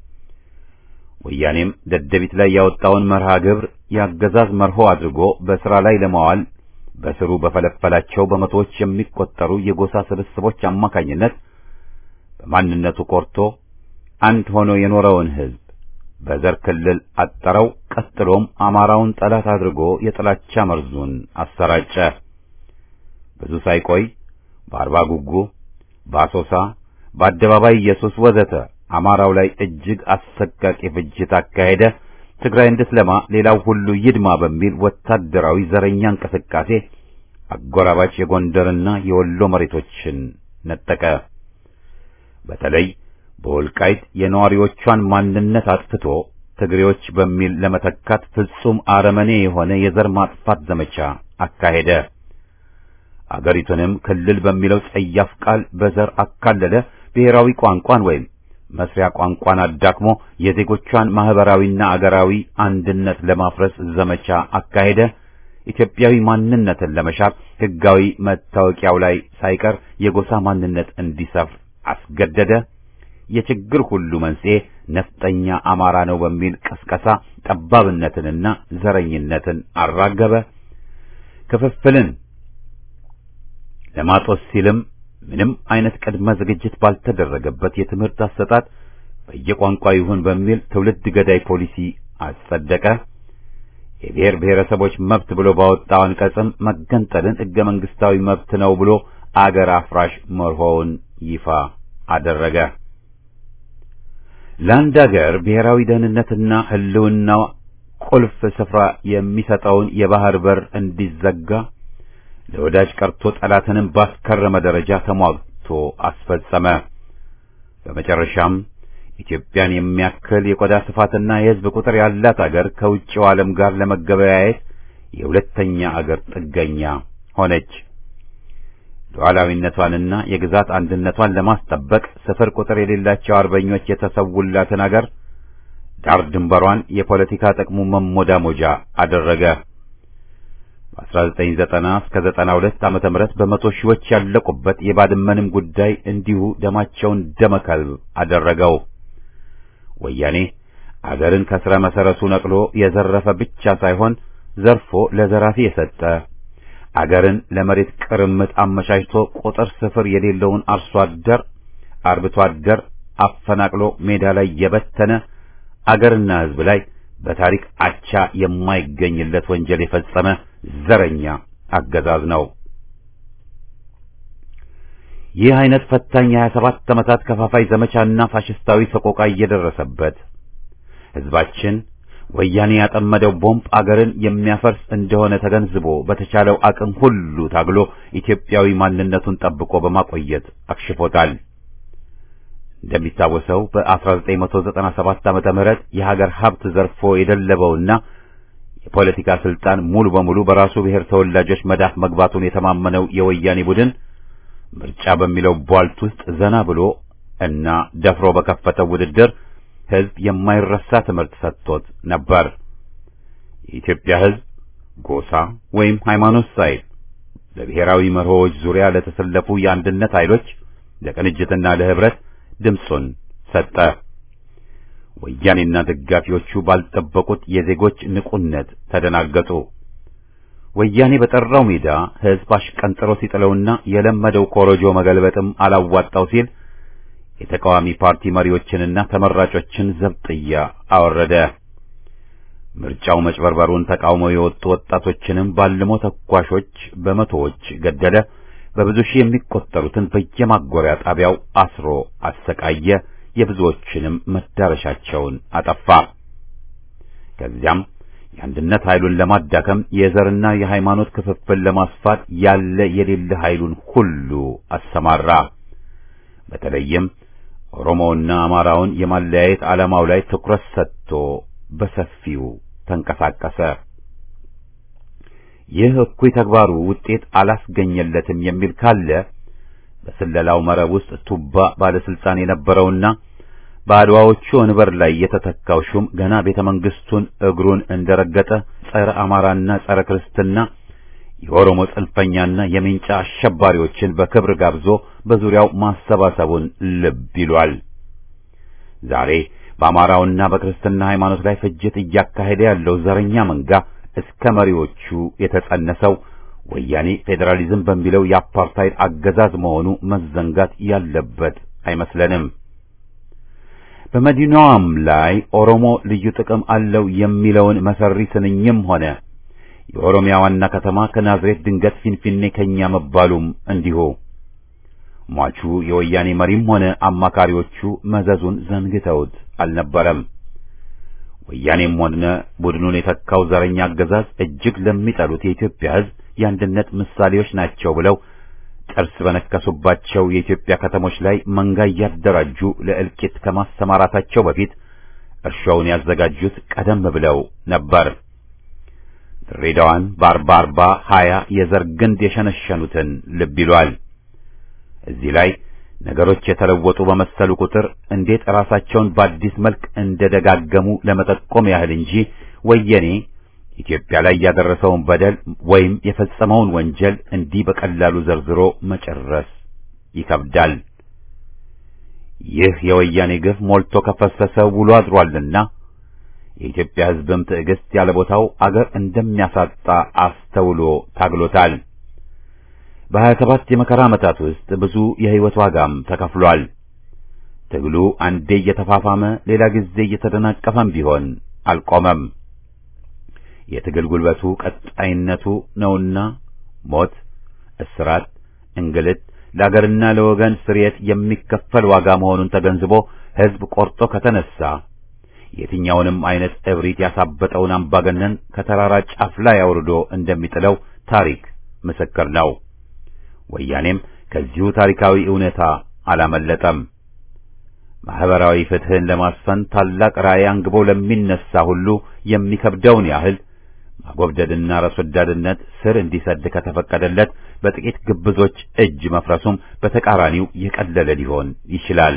ወያኔም ደደቢት ላይ ያወጣውን መርሃ ግብር የአገዛዝ መርሆ አድርጎ በሥራ ላይ ለማዋል በስሩ በፈለፈላቸው በመቶዎች የሚቆጠሩ የጎሳ ስብስቦች አማካኝነት በማንነቱ ኮርቶ አንድ ሆኖ የኖረውን ሕዝብ በዘር ክልል አጠረው። ቀጥሎም አማራውን ጠላት አድርጎ የጥላቻ መርዙን አሰራጨ። ብዙ ሳይቆይ በአርባ ጉጉ፣ በአሶሳ፣ በአደባባይ ኢየሱስ ወዘተ አማራው ላይ እጅግ አሰቃቂ ፍጅት አካሄደ። ትግራይ እንድትለማ ሌላው ሁሉ ይድማ በሚል ወታደራዊ ዘረኛ እንቅስቃሴ አጎራባች የጎንደርና የወሎ መሬቶችን ነጠቀ። በተለይ በወልቃይት የነዋሪዎቿን ማንነት አጥፍቶ ትግሬዎች በሚል ለመተካት ፍጹም አረመኔ የሆነ የዘር ማጥፋት ዘመቻ አካሄደ። አገሪቱንም ክልል በሚለው ጸያፍ ቃል በዘር አካለለ። ብሔራዊ ቋንቋን ወይም መስሪያ ቋንቋን አዳክሞ የዜጎቿን ማህበራዊና አገራዊ አንድነት ለማፍረስ ዘመቻ አካሄደ። ኢትዮጵያዊ ማንነትን ለመሻር ሕጋዊ መታወቂያው ላይ ሳይቀር የጎሳ ማንነት እንዲሰፍር አስገደደ። የችግር ሁሉ መንስኤ ነፍጠኛ አማራ ነው በሚል ቀስቀሳ ጠባብነትንና ዘረኝነትን አራገበ። ክፍፍልን ለማጦስ ሲልም ምንም አይነት ቅድመ ዝግጅት ባልተደረገበት የትምህርት አሰጣጥ በየቋንቋው ይሁን በሚል ትውልድ ገዳይ ፖሊሲ አጸደቀ። የብሔር ብሔረሰቦች መብት ብሎ ባወጣው አንቀጽም መገንጠልን ሕገ መንግስታዊ መብት ነው ብሎ አገር አፍራሽ መርሆውን ይፋ አደረገ። ለአንድ አገር ብሔራዊ ደህንነትና ሕልውናው ቁልፍ ስፍራ የሚሰጠውን የባህር በር እንዲዘጋ ለወዳጅ ቀርቶ ጠላትንም ባስከረመ ደረጃ ተሟግቶ አስፈጸመ። በመጨረሻም ኢትዮጵያን የሚያክል የቆዳ ስፋትና የሕዝብ ቁጥር ያላት አገር ከውጭው ዓለም ጋር ለመገበያየት የሁለተኛ አገር ጥገኛ ሆነች። ሉዓላዊነቷንና የግዛት አንድነቷን ለማስጠበቅ ስፍር ቁጥር የሌላቸው አርበኞች የተሰውላትን አገር ዳር ድንበሯን የፖለቲካ ጥቅሙ መሞዳሞጃ አደረገ። በ1990 እስከ 92 ዓመተ ምህረት በመቶ ሺዎች ያለቁበት የባድመንም ጉዳይ እንዲሁ ደማቸውን ደመከልብ አደረገው። ወያኔ አገርን ከስረ መሰረቱ ነቅሎ የዘረፈ ብቻ ሳይሆን ዘርፎ ለዘራፊ የሰጠ አገርን ለመሬት ቅርምት አመቻችቶ ቁጥር ስፍር የሌለውን አርሶ አደር አርብቶ አደር አፈናቅሎ ሜዳ ላይ የበተነ አገርና ሕዝብ ላይ በታሪክ አቻ የማይገኝለት ወንጀል የፈጸመ ዘረኛ አገዛዝ ነው። ይህ አይነት ፈታኝ የሀያ ሰባት ዓመታት ከፋፋይ ዘመቻና ፋሽስታዊ ሰቆቃ እየደረሰበት ሕዝባችን ወያኔ ያጠመደው ቦምብ አገርን የሚያፈርስ እንደሆነ ተገንዝቦ በተቻለው አቅም ሁሉ ታግሎ ኢትዮጵያዊ ማንነቱን ጠብቆ በማቆየት አክሽፎታል። እንደሚታወሰው በ1997 ዓመተ ምህረት የሀገር ሀብት ዘርፎ የደለበውና የፖለቲካ ስልጣን ሙሉ በሙሉ በራሱ ብሔር ተወላጆች መዳፍ መግባቱን የተማመነው የወያኔ ቡድን ምርጫ በሚለው ቧልት ውስጥ ዘና ብሎ እና ደፍሮ በከፈተው ውድድር ሕዝብ የማይረሳ ትምህርት ሰጥቶት ነበር። የኢትዮጵያ ሕዝብ ጎሳ ወይም ሃይማኖት ሳይል በብሔራዊ መርሆዎች ዙሪያ ለተሰለፉ የአንድነት ኃይሎች ለቅንጅትና ለህብረት ድምፁን ሰጠ። ወያኔና ደጋፊዎቹ ባልጠበቁት የዜጎች ንቁነት ተደናገጡ። ወያኔ በጠራው ሜዳ ሕዝብ አሽቀንጥሮ ሲጥለውና የለመደው ኮረጆ መገልበጥም አላዋጣው ሲል የተቃዋሚ ፓርቲ መሪዎችንና ተመራጮችን ዘብጥያ አወረደ። ምርጫው መጭበርበሩን ተቃውመው የወጡ ወጣቶችንም ባልሞ ተኳሾች በመቶዎች ገደለ። በብዙ ሺህ የሚቆጠሩትን በየማጎሪያ ጣቢያው አስሮ አሰቃየ። የብዙዎችንም መዳረሻቸውን አጠፋ። ከዚያም የአንድነት ኃይሉን ለማዳከም የዘርና የሃይማኖት ክፍፍል ለማስፋት ያለ የሌለ ኃይሉን ሁሉ አሰማራ። በተለይም ኦሮሞውና አማራውን የማለያየት ዓላማው ላይ ትኩረት ሰጥቶ በሰፊው ተንቀሳቀሰ። ይህ እኩይ ተግባሩ ውጤት አላስገኘለትም የሚል ካለ በስለላው መረብ ውስጥ ቱባ ባለስልጣን የነበረውና በአድዋዎቹ ወንበር ላይ የተተካው ሹም ገና ቤተ መንግስቱን እግሩን እንደረገጠ ጸረ አማራና ጸረ ክርስትና የኦሮሞ ጽንፈኛና የሜንጫ አሸባሪዎችን በክብር ጋብዞ በዙሪያው ማሰባሰቡን ልብ ይሏል። ዛሬ በአማራውና በክርስትና ሃይማኖት ላይ ፍጅት እያካሄደ ያለው ዘረኛ መንጋ እስከ መሪዎቹ የተጸነሰው ወያኔ ፌዴራሊዝም በሚለው የአፓርታይድ አገዛዝ መሆኑ መዘንጋት ያለበት አይመስለንም። በመዲናዋም ላይ ኦሮሞ ልዩ ጥቅም አለው የሚለውን መሰሪ ስንኝም ሆነ የኦሮሚያ ዋና ከተማ ከናዝሬት ድንገት ፊንፊኔ ከኛ መባሉም እንዲሁ ሟቹ የወያኔ መሪም ሆነ አማካሪዎቹ መዘዙን ዘንግተውት አልነበረም። ወያኔም ሆነ ቡድኑን የተካው ዘረኛ አገዛዝ እጅግ ለሚጠሉት የኢትዮጵያ ሕዝብ የአንድነት ምሳሌዎች ናቸው ብለው ጥርስ በነከሱባቸው የኢትዮጵያ ከተሞች ላይ መንጋ እያደራጁ ለእልቂት ከማሰማራታቸው በፊት እርሻውን ያዘጋጁት ቀደም ብለው ነበር። ድሬዳዋን በአርባ አርባ ሀያ የዘር ግንድ የሸነሸኑትን ልብ ይሏል። እዚህ ላይ ነገሮች የተለወጡ በመሰሉ ቁጥር እንዴት ራሳቸውን በአዲስ መልክ እንደደጋገሙ ለመጠቆም ያህል እንጂ ወያኔ ኢትዮጵያ ላይ ያደረሰውን በደል ወይም የፈጸመውን ወንጀል እንዲህ በቀላሉ ዘርዝሮ መጨረስ ይከብዳል። ይህ የወያኔ ግፍ ሞልቶ ከፈሰሰ ውሎ አድሯልና የኢትዮጵያ ሕዝብም ትዕግስት ያለ ቦታው አገር እንደሚያሳጣ አስተውሎ ታግሎታል። በሀያ ሰባት የመከራ ዓመታት ውስጥ ብዙ የሕይወት ዋጋም ተከፍሏል። ትግሉ አንዴ እየተፋፋመ ሌላ ጊዜ እየተደናቀፈም ቢሆን አልቆመም። የትግል ጉልበቱ ቀጣይነቱ ነውና ሞት፣ እስራት፣ እንግልት ለአገርና ለወገን ስርየት የሚከፈል ዋጋ መሆኑን ተገንዝቦ ሕዝብ ቆርጦ ከተነሳ የትኛውንም አይነት እብሪት ያሳበጠውን አምባገነን ከተራራ ጫፍ ላይ አውርዶ እንደሚጥለው ታሪክ ምስክር ነው። ወያኔም ከዚሁ ታሪካዊ እውነታ አላመለጠም። ማህበራዊ ፍትህን ለማስፈን ታላቅ ራዕይ አንግቦ ለሚነሳ ሁሉ የሚከብደውን ያህል ማጎብደድና ራስ ወዳድነት ስር እንዲሰድ ከተፈቀደለት በጥቂት ግብዞች እጅ መፍረሱም በተቃራኒው የቀለለ ሊሆን ይችላል።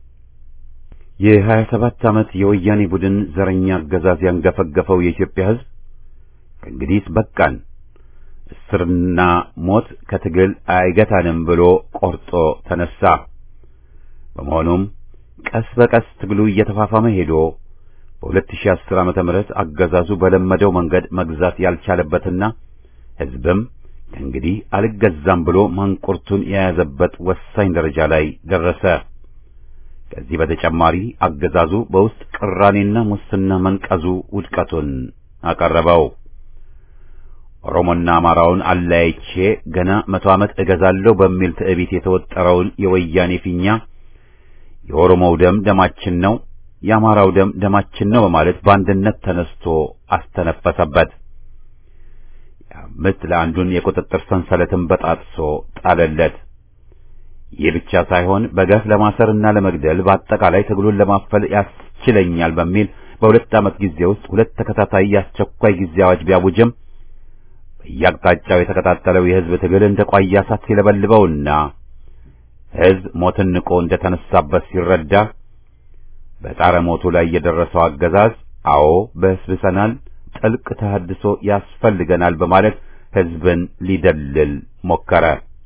የሀያ ሰባት ዓመት የወያኔ ቡድን ዘረኛ አገዛዝ ያንገፈገፈው የኢትዮጵያ ሕዝብ ከእንግዲህ በቃን፣ እስርና ሞት ከትግል አይገታንም ብሎ ቆርጦ ተነሳ። በመሆኑም ቀስ በቀስ ትግሉ እየተፋፋመ ሄዶ በ2010 ዓመተ ምህረት አገዛዙ በለመደው መንገድ መግዛት ያልቻለበትና ሕዝብም ከእንግዲህ አልገዛም ብሎ ማንቁርቱን የያዘበት ወሳኝ ደረጃ ላይ ደረሰ። ከዚህ በተጨማሪ አገዛዙ በውስጥ ቅራኔና ሙስና መንቀዙ ውድቀቱን አቀረበው። ኦሮሞና አማራውን አለያይቼ ገና መቶ ዓመት እገዛለሁ በሚል ትዕቢት የተወጠረውን የወያኔ ፊኛ የኦሮሞው ደም ደማችን ነው፣ የአማራው ደም ደማችን ነው በማለት በአንድነት ተነስቶ አስተነፈሰበት። የአምስት ለአንዱን የቁጥጥር ሰንሰለትን በጣጥሶ ጣለለት። ይህ ብቻ ሳይሆን በገፍ ለማሰርና ለመግደል በአጠቃላይ ትግሉን ለማፈል ያስችለኛል በሚል በሁለት ዓመት ጊዜ ውስጥ ሁለት ተከታታይ የአስቸኳይ ጊዜ አዋጅ ቢያውጅም በየአቅጣጫው የተቀጣጠለው የሕዝብ ትግል እንደ ቋያ እሳት ሲለበልበውና ሕዝብ ሞትን ንቆ እንደ ተነሳበት ሲረዳ በጣረ ሞቱ ላይ የደረሰው አገዛዝ አዎ በስብሰናል፣ ጥልቅ ተሐድሶ ያስፈልገናል በማለት ሕዝብን ሊደልል ሞከረ።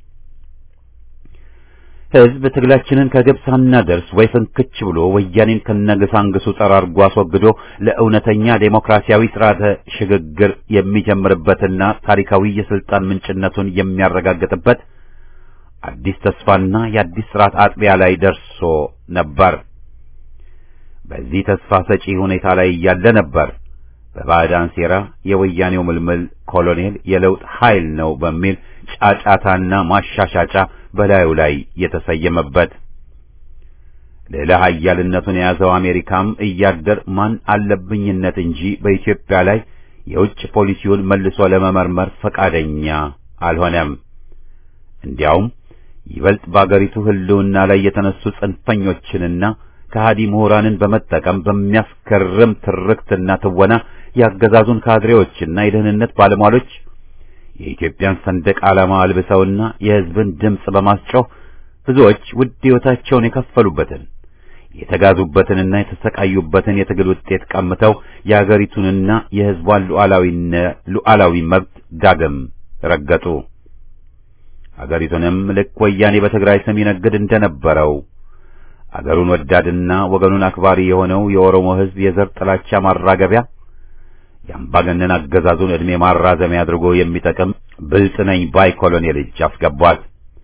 ሕዝብ ትግላችንን ከግብ ሳናደርስ ወይ ፍንክች ብሎ ወያኔን ከነግሳንግሱ ጠራርጎ አስወግዶ ለእውነተኛ ዴሞክራሲያዊ ስርዓተ ሽግግር የሚጀምርበትና ታሪካዊ የስልጣን ምንጭነቱን የሚያረጋግጥበት አዲስ ተስፋና የአዲስ ስርዓት አጥቢያ ላይ ደርሶ ነበር። በዚህ ተስፋ ሰጪ ሁኔታ ላይ እያለ ነበር በባዕዳን ሴራ የወያኔው ምልምል ኮሎኔል የለውጥ ኃይል ነው በሚል ጫጫታና ማሻሻጫ በላዩ ላይ የተሰየመበት። ሌላ ኃያልነቱን የያዘው አሜሪካም እያደር ማን አለብኝነት እንጂ በኢትዮጵያ ላይ የውጭ ፖሊሲውን መልሶ ለመመርመር ፈቃደኛ አልሆነም። እንዲያውም ይበልጥ በአገሪቱ ሕልውና ላይ የተነሱ ጽንፈኞችንና ከሃዲ ምሁራንን በመጠቀም በሚያስገርም ትርክትና ትወና ያገዛዙን ካድሬዎችና የደህንነት ባለሟሎች የኢትዮጵያን ሰንደቅ ዓላማ አልብሰውና የሕዝብን ድምፅ በማስጮህ ብዙዎች ውድ ሕይወታቸውን የከፈሉበትን የተጋዙበትንና የተሰቃዩበትን የትግል ውጤት ቀምተው የአገሪቱንና የሕዝቧን ሉዓላዊ መብት ዳግም ረገጡ። አገሪቱንም ልክ ወያኔ በትግራይ ስም ይነግድ እንደነበረው አገሩን ወዳድና ወገኑን አክባሪ የሆነው የኦሮሞ ሕዝብ የዘር ጥላቻ ማራገቢያ የአምባገነን አገዛዙን ዕድሜ ማራዘሚያ አድርጎ የሚጠቅም ብልጥ ነኝ ባይ ኮሎኔል እጅ አስገቧት።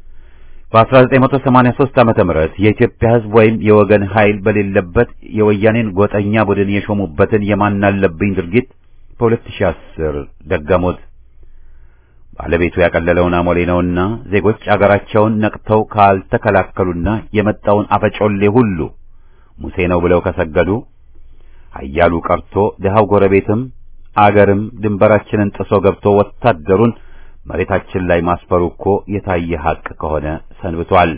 በ1983 ዓመተ ምህረት የኢትዮጵያ ሕዝብ ወይም የወገን ኃይል በሌለበት የወያኔን ጎጠኛ ቡድን የሾሙበትን የማናለብኝ ድርጊት በ2010 ደገሙት። ባለቤቱ ያቀለለውን አሞሌ ነውና ዜጎች አገራቸውን ነቅተው ካልተከላከሉና የመጣውን አፈጮሌ ሁሉ ሙሴ ነው ብለው ከሰገዱ ኃያሉ ቀርቶ ድሃው ጎረቤትም አገርም ድንበራችንን ጥሶ ገብቶ ወታደሩን መሬታችን ላይ ማስፈሩ እኮ የታየ ሐቅ ከሆነ ሰንብቷል።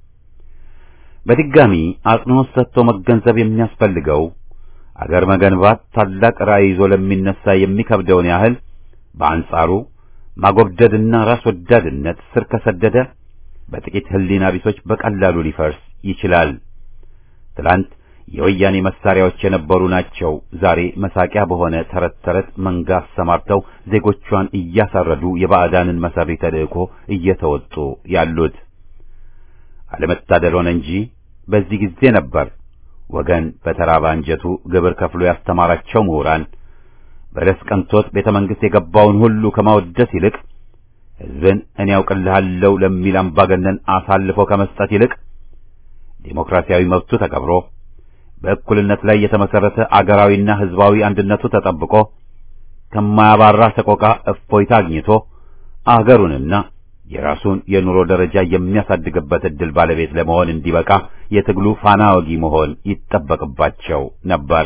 በድጋሚ አጽንዖት ሰጥቶ መገንዘብ የሚያስፈልገው አገር መገንባት ታላቅ ራዕይ ይዞ ለሚነሳ የሚከብደውን ያህል በአንጻሩ ማጎብደድና ራስ ወዳድነት ስር ከሰደደ በጥቂት ሕሊና ቢሶች በቀላሉ ሊፈርስ ይችላል። ትላንት የወያኔ መሳሪያዎች የነበሩ ናቸው ዛሬ መሳቂያ በሆነ ተረት ተረት መንጋ አሰማርተው ዜጎቿን እያሳረዱ የባዕዳንን መሰሪ ተልእኮ እየተወጡ ያሉት። አለመታደል ሆነ እንጂ በዚህ ጊዜ ነበር ወገን በተራበ አንጀቱ ግብር ከፍሎ ያስተማራቸው ምሁራን በለስ ቀንቶት ቤተ መንግሥት የገባውን ሁሉ ከማወደስ ይልቅ ሕዝብን እኔ ያውቅልሃለሁ ለሚል አምባገነን አሳልፎ ከመስጠት ይልቅ ዴሞክራሲያዊ መብቱ ተከብሮ በእኩልነት ላይ የተመሰረተ አገራዊና ሕዝባዊ አንድነቱ ተጠብቆ ከማያባራ ሰቆቃ እፎይታ አግኝቶ አገሩንና የራሱን የኑሮ ደረጃ የሚያሳድግበት ዕድል ባለቤት ለመሆን እንዲበቃ የትግሉ ፋና ወጊ መሆን ይጠበቅባቸው ነበር።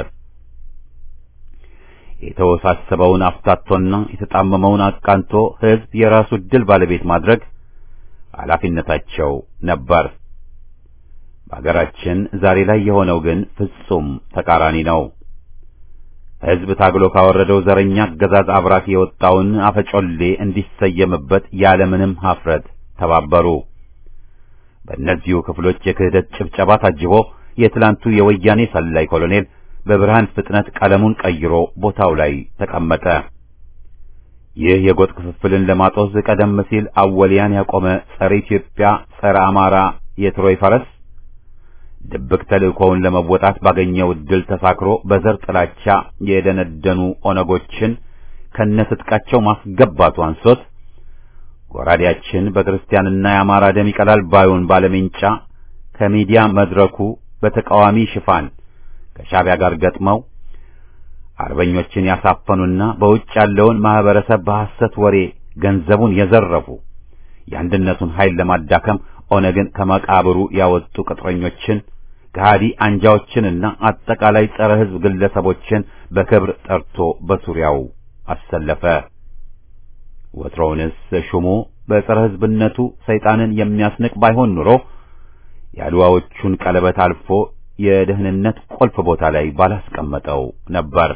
የተወሳሰበውን አፍታቶና የተጣመመውን አቃንቶ ሕዝብ የራሱ ዕድል ባለቤት ማድረግ ኃላፊነታቸው ነበር። በአገራችን ዛሬ ላይ የሆነው ግን ፍጹም ተቃራኒ ነው። ሕዝብ ታግሎ ካወረደው ዘረኛ አገዛዝ አብራክ የወጣውን አፈጮሌ እንዲሰየምበት ያለምንም ኀፍረት ተባበሩ። በእነዚሁ ክፍሎች የክህደት ጭብጨባ ታጅቦ የትላንቱ የወያኔ ሰላይ ኮሎኔል በብርሃን ፍጥነት ቀለሙን ቀይሮ ቦታው ላይ ተቀመጠ። ይህ የጎጥ ክፍፍልን ለማጦዝ ቀደም ሲል አወሊያን ያቆመ ጸረ ኢትዮጵያ፣ ጸረ አማራ የትሮይ ፈረስ ድብቅ ተልእኮውን ለመወጣት ባገኘው ዕድል ተሳክሮ በዘር ጥላቻ የደነደኑ ኦነጎችን ከነትጥቃቸው ማስገባቱ አንሶት ጎራዴያችን በክርስቲያንና የአማራ ደም ይቀላል ባዩን ባለሜንጫ ከሚዲያ መድረኩ በተቃዋሚ ሽፋን ከሻዕቢያ ጋር ገጥመው አርበኞችን ያሳፈኑና በውጭ ያለውን ማህበረሰብ በሐሰት ወሬ ገንዘቡን የዘረፉ የአንድነቱን ኃይል ለማዳከም ኦነግን ከመቃብሩ ያወጡ ቅጥረኞችን ከሃዲ አንጃዎችንና አጠቃላይ ጸረ ሕዝብ ግለሰቦችን በክብር ጠርቶ በዙሪያው አሰለፈ። ወትሮውንስ ሹሙ በጸረ ሕዝብነቱ ሰይጣንን የሚያስንቅ ባይሆን ኑሮ የአድዋዎቹን ቀለበት አልፎ የደህንነት ቁልፍ ቦታ ላይ ባላስቀመጠው ነበር።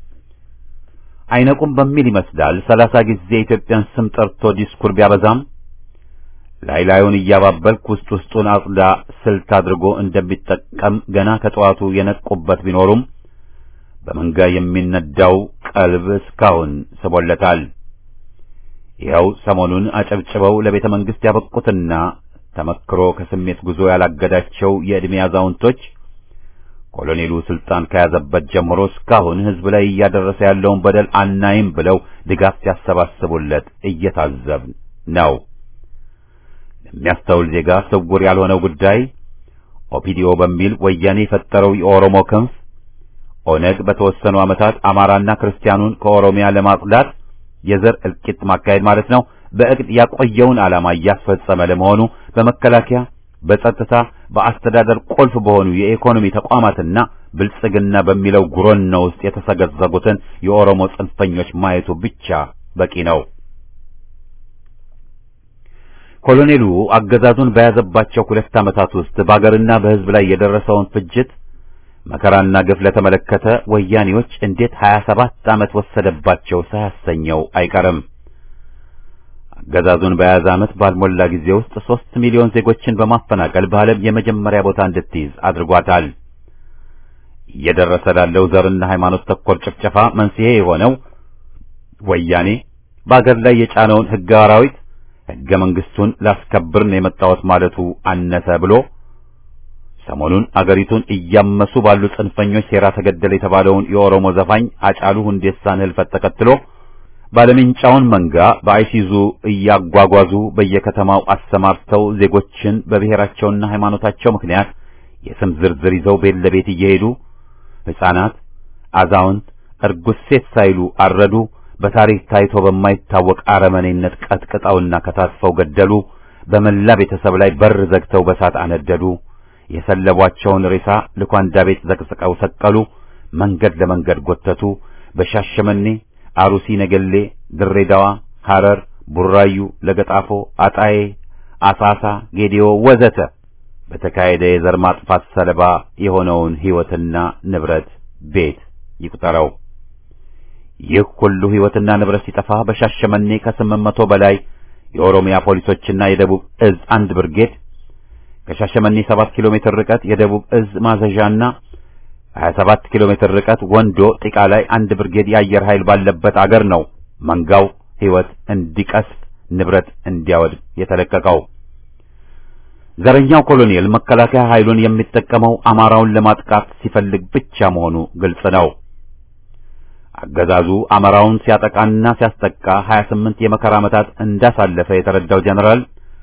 አይነቁም በሚል ይመስላል ሰላሳ ጊዜ የኢትዮጵያን ስም ጠርቶ ዲስኩር ቢያበዛም ላይ ላዩን እያባበልክ ውስጥ ውስጡን አጽዳ ስልት አድርጎ እንደሚጠቀም ገና ከጠዋቱ የነቁበት ቢኖሩም በመንጋ የሚነዳው ቀልብ እስካሁን ስቦለታል። ይኸው ሰሞኑን አጨብጭበው ለቤተ መንግሥት ያበቁትና ተመክሮ ከስሜት ጉዞ ያላገዳቸው የዕድሜ አዛውንቶች ኮሎኔሉ ስልጣን ከያዘበት ጀምሮ እስካሁን ሕዝብ ላይ እያደረሰ ያለውን በደል አናይም ብለው ድጋፍ ሲያሰባስቡለት እየታዘብን ነው። ለሚያስተውል ዜጋ ስውር ያልሆነው ጉዳይ ኦፒዲኦ በሚል ወያኔ የፈጠረው የኦሮሞ ክንፍ ኦነግ በተወሰኑ ዓመታት አማራና ክርስቲያኑን ከኦሮሚያ ለማጽዳት የዘር እልቂት ማካሄድ ማለት ነው በእቅድ ያቆየውን ዓላማ እያስፈጸመ ለመሆኑ በመከላከያ በጸጥታ በአስተዳደር ቁልፍ በሆኑ የኢኮኖሚ ተቋማትና ብልጽግና በሚለው ጉሮኖ ውስጥ የተሰገዘጉትን የኦሮሞ ጽንፈኞች ማየቱ ብቻ በቂ ነው። ኮሎኔሉ አገዛዙን በያዘባቸው ሁለት ዓመታት ውስጥ በአገርና በሕዝብ ላይ የደረሰውን ፍጅት መከራና ግፍ ለተመለከተ ወያኔዎች እንዴት 27 ዓመት ወሰደባቸው ሳያሰኘው አይቀርም። አገዛዙን በያዘ ዓመት ባልሞላ ጊዜ ውስጥ ሦስት ሚሊዮን ዜጎችን በማፈናቀል በዓለም የመጀመሪያ ቦታ እንድትይዝ አድርጓታል። እየደረሰ ላለው ዘርና ሃይማኖት ተኮር ጭፍጨፋ መንስኤ የሆነው ወያኔ በአገር ላይ የጫነውን ሕገ አራዊት ሕገ መንግሥቱን ላስከብር ነው የመጣሁት ማለቱ አነሰ ብሎ ሰሞኑን አገሪቱን እያመሱ ባሉ ጽንፈኞች ሴራ ተገደለ የተባለውን የኦሮሞ ዘፋኝ አጫሉ ሁንዴሳን ሕልፈት ተከትሎ ባለምንጫውን መንጋ በአይሲዙ እያጓጓዙ በየከተማው አሰማርተው ዜጎችን በብሔራቸውና ሃይማኖታቸው ምክንያት የስም ዝርዝር ይዘው ቤት ለቤት እየሄዱ ሕፃናት፣ አዛውንት፣ እርጉዝ ሴት ሳይሉ አረዱ። በታሪክ ታይቶ በማይታወቅ አረመኔነት ቀጥቅጠውና ከታትፈው ገደሉ። በመላ ቤተሰብ ላይ በር ዘግተው በሳት አነደዱ። የሰለቧቸውን ሬሳ ልኳንዳ ቤት ዘቅዝቀው ሰቀሉ። መንገድ ለመንገድ ጎተቱ። በሻሸመኔ አሩሲ፣ ነገሌ፣ ድሬዳዋ፣ ሐረር፣ ቡራዩ፣ ለገጣፎ፣ አጣዬ፣ አሳሳ፣ ጌዲዮ ወዘተ በተካሄደ የዘር ማጥፋት ሰለባ የሆነውን ሕይወትና ንብረት ቤት ይቁጠረው። ይህ ሁሉ ሕይወትና ንብረት ሲጠፋ በሻሸመኔ ከስምንት መቶ በላይ የኦሮሚያ ፖሊሶችና የደቡብ እዝ አንድ ብርጌድ ከሻሸመኔ 7 ኪሎ ሜትር ርቀት የደቡብ እዝ ማዘዣና 27 ኪሎ ሜትር ርቀት ወንዶ ጢቃ ላይ አንድ ብርጌድ የአየር ኃይል ባለበት አገር ነው መንጋው ሕይወት እንዲቀስፍ ንብረት እንዲያወድም የተለቀቀው። ዘረኛው ኮሎኔል መከላከያ ኃይሉን የሚጠቀመው አማራውን ለማጥቃት ሲፈልግ ብቻ መሆኑ ግልጽ ነው። አገዛዙ አማራውን ሲያጠቃና ሲያስጠቃ 28 የመከራ ዓመታት እንዳሳለፈ የተረዳው ጀነራል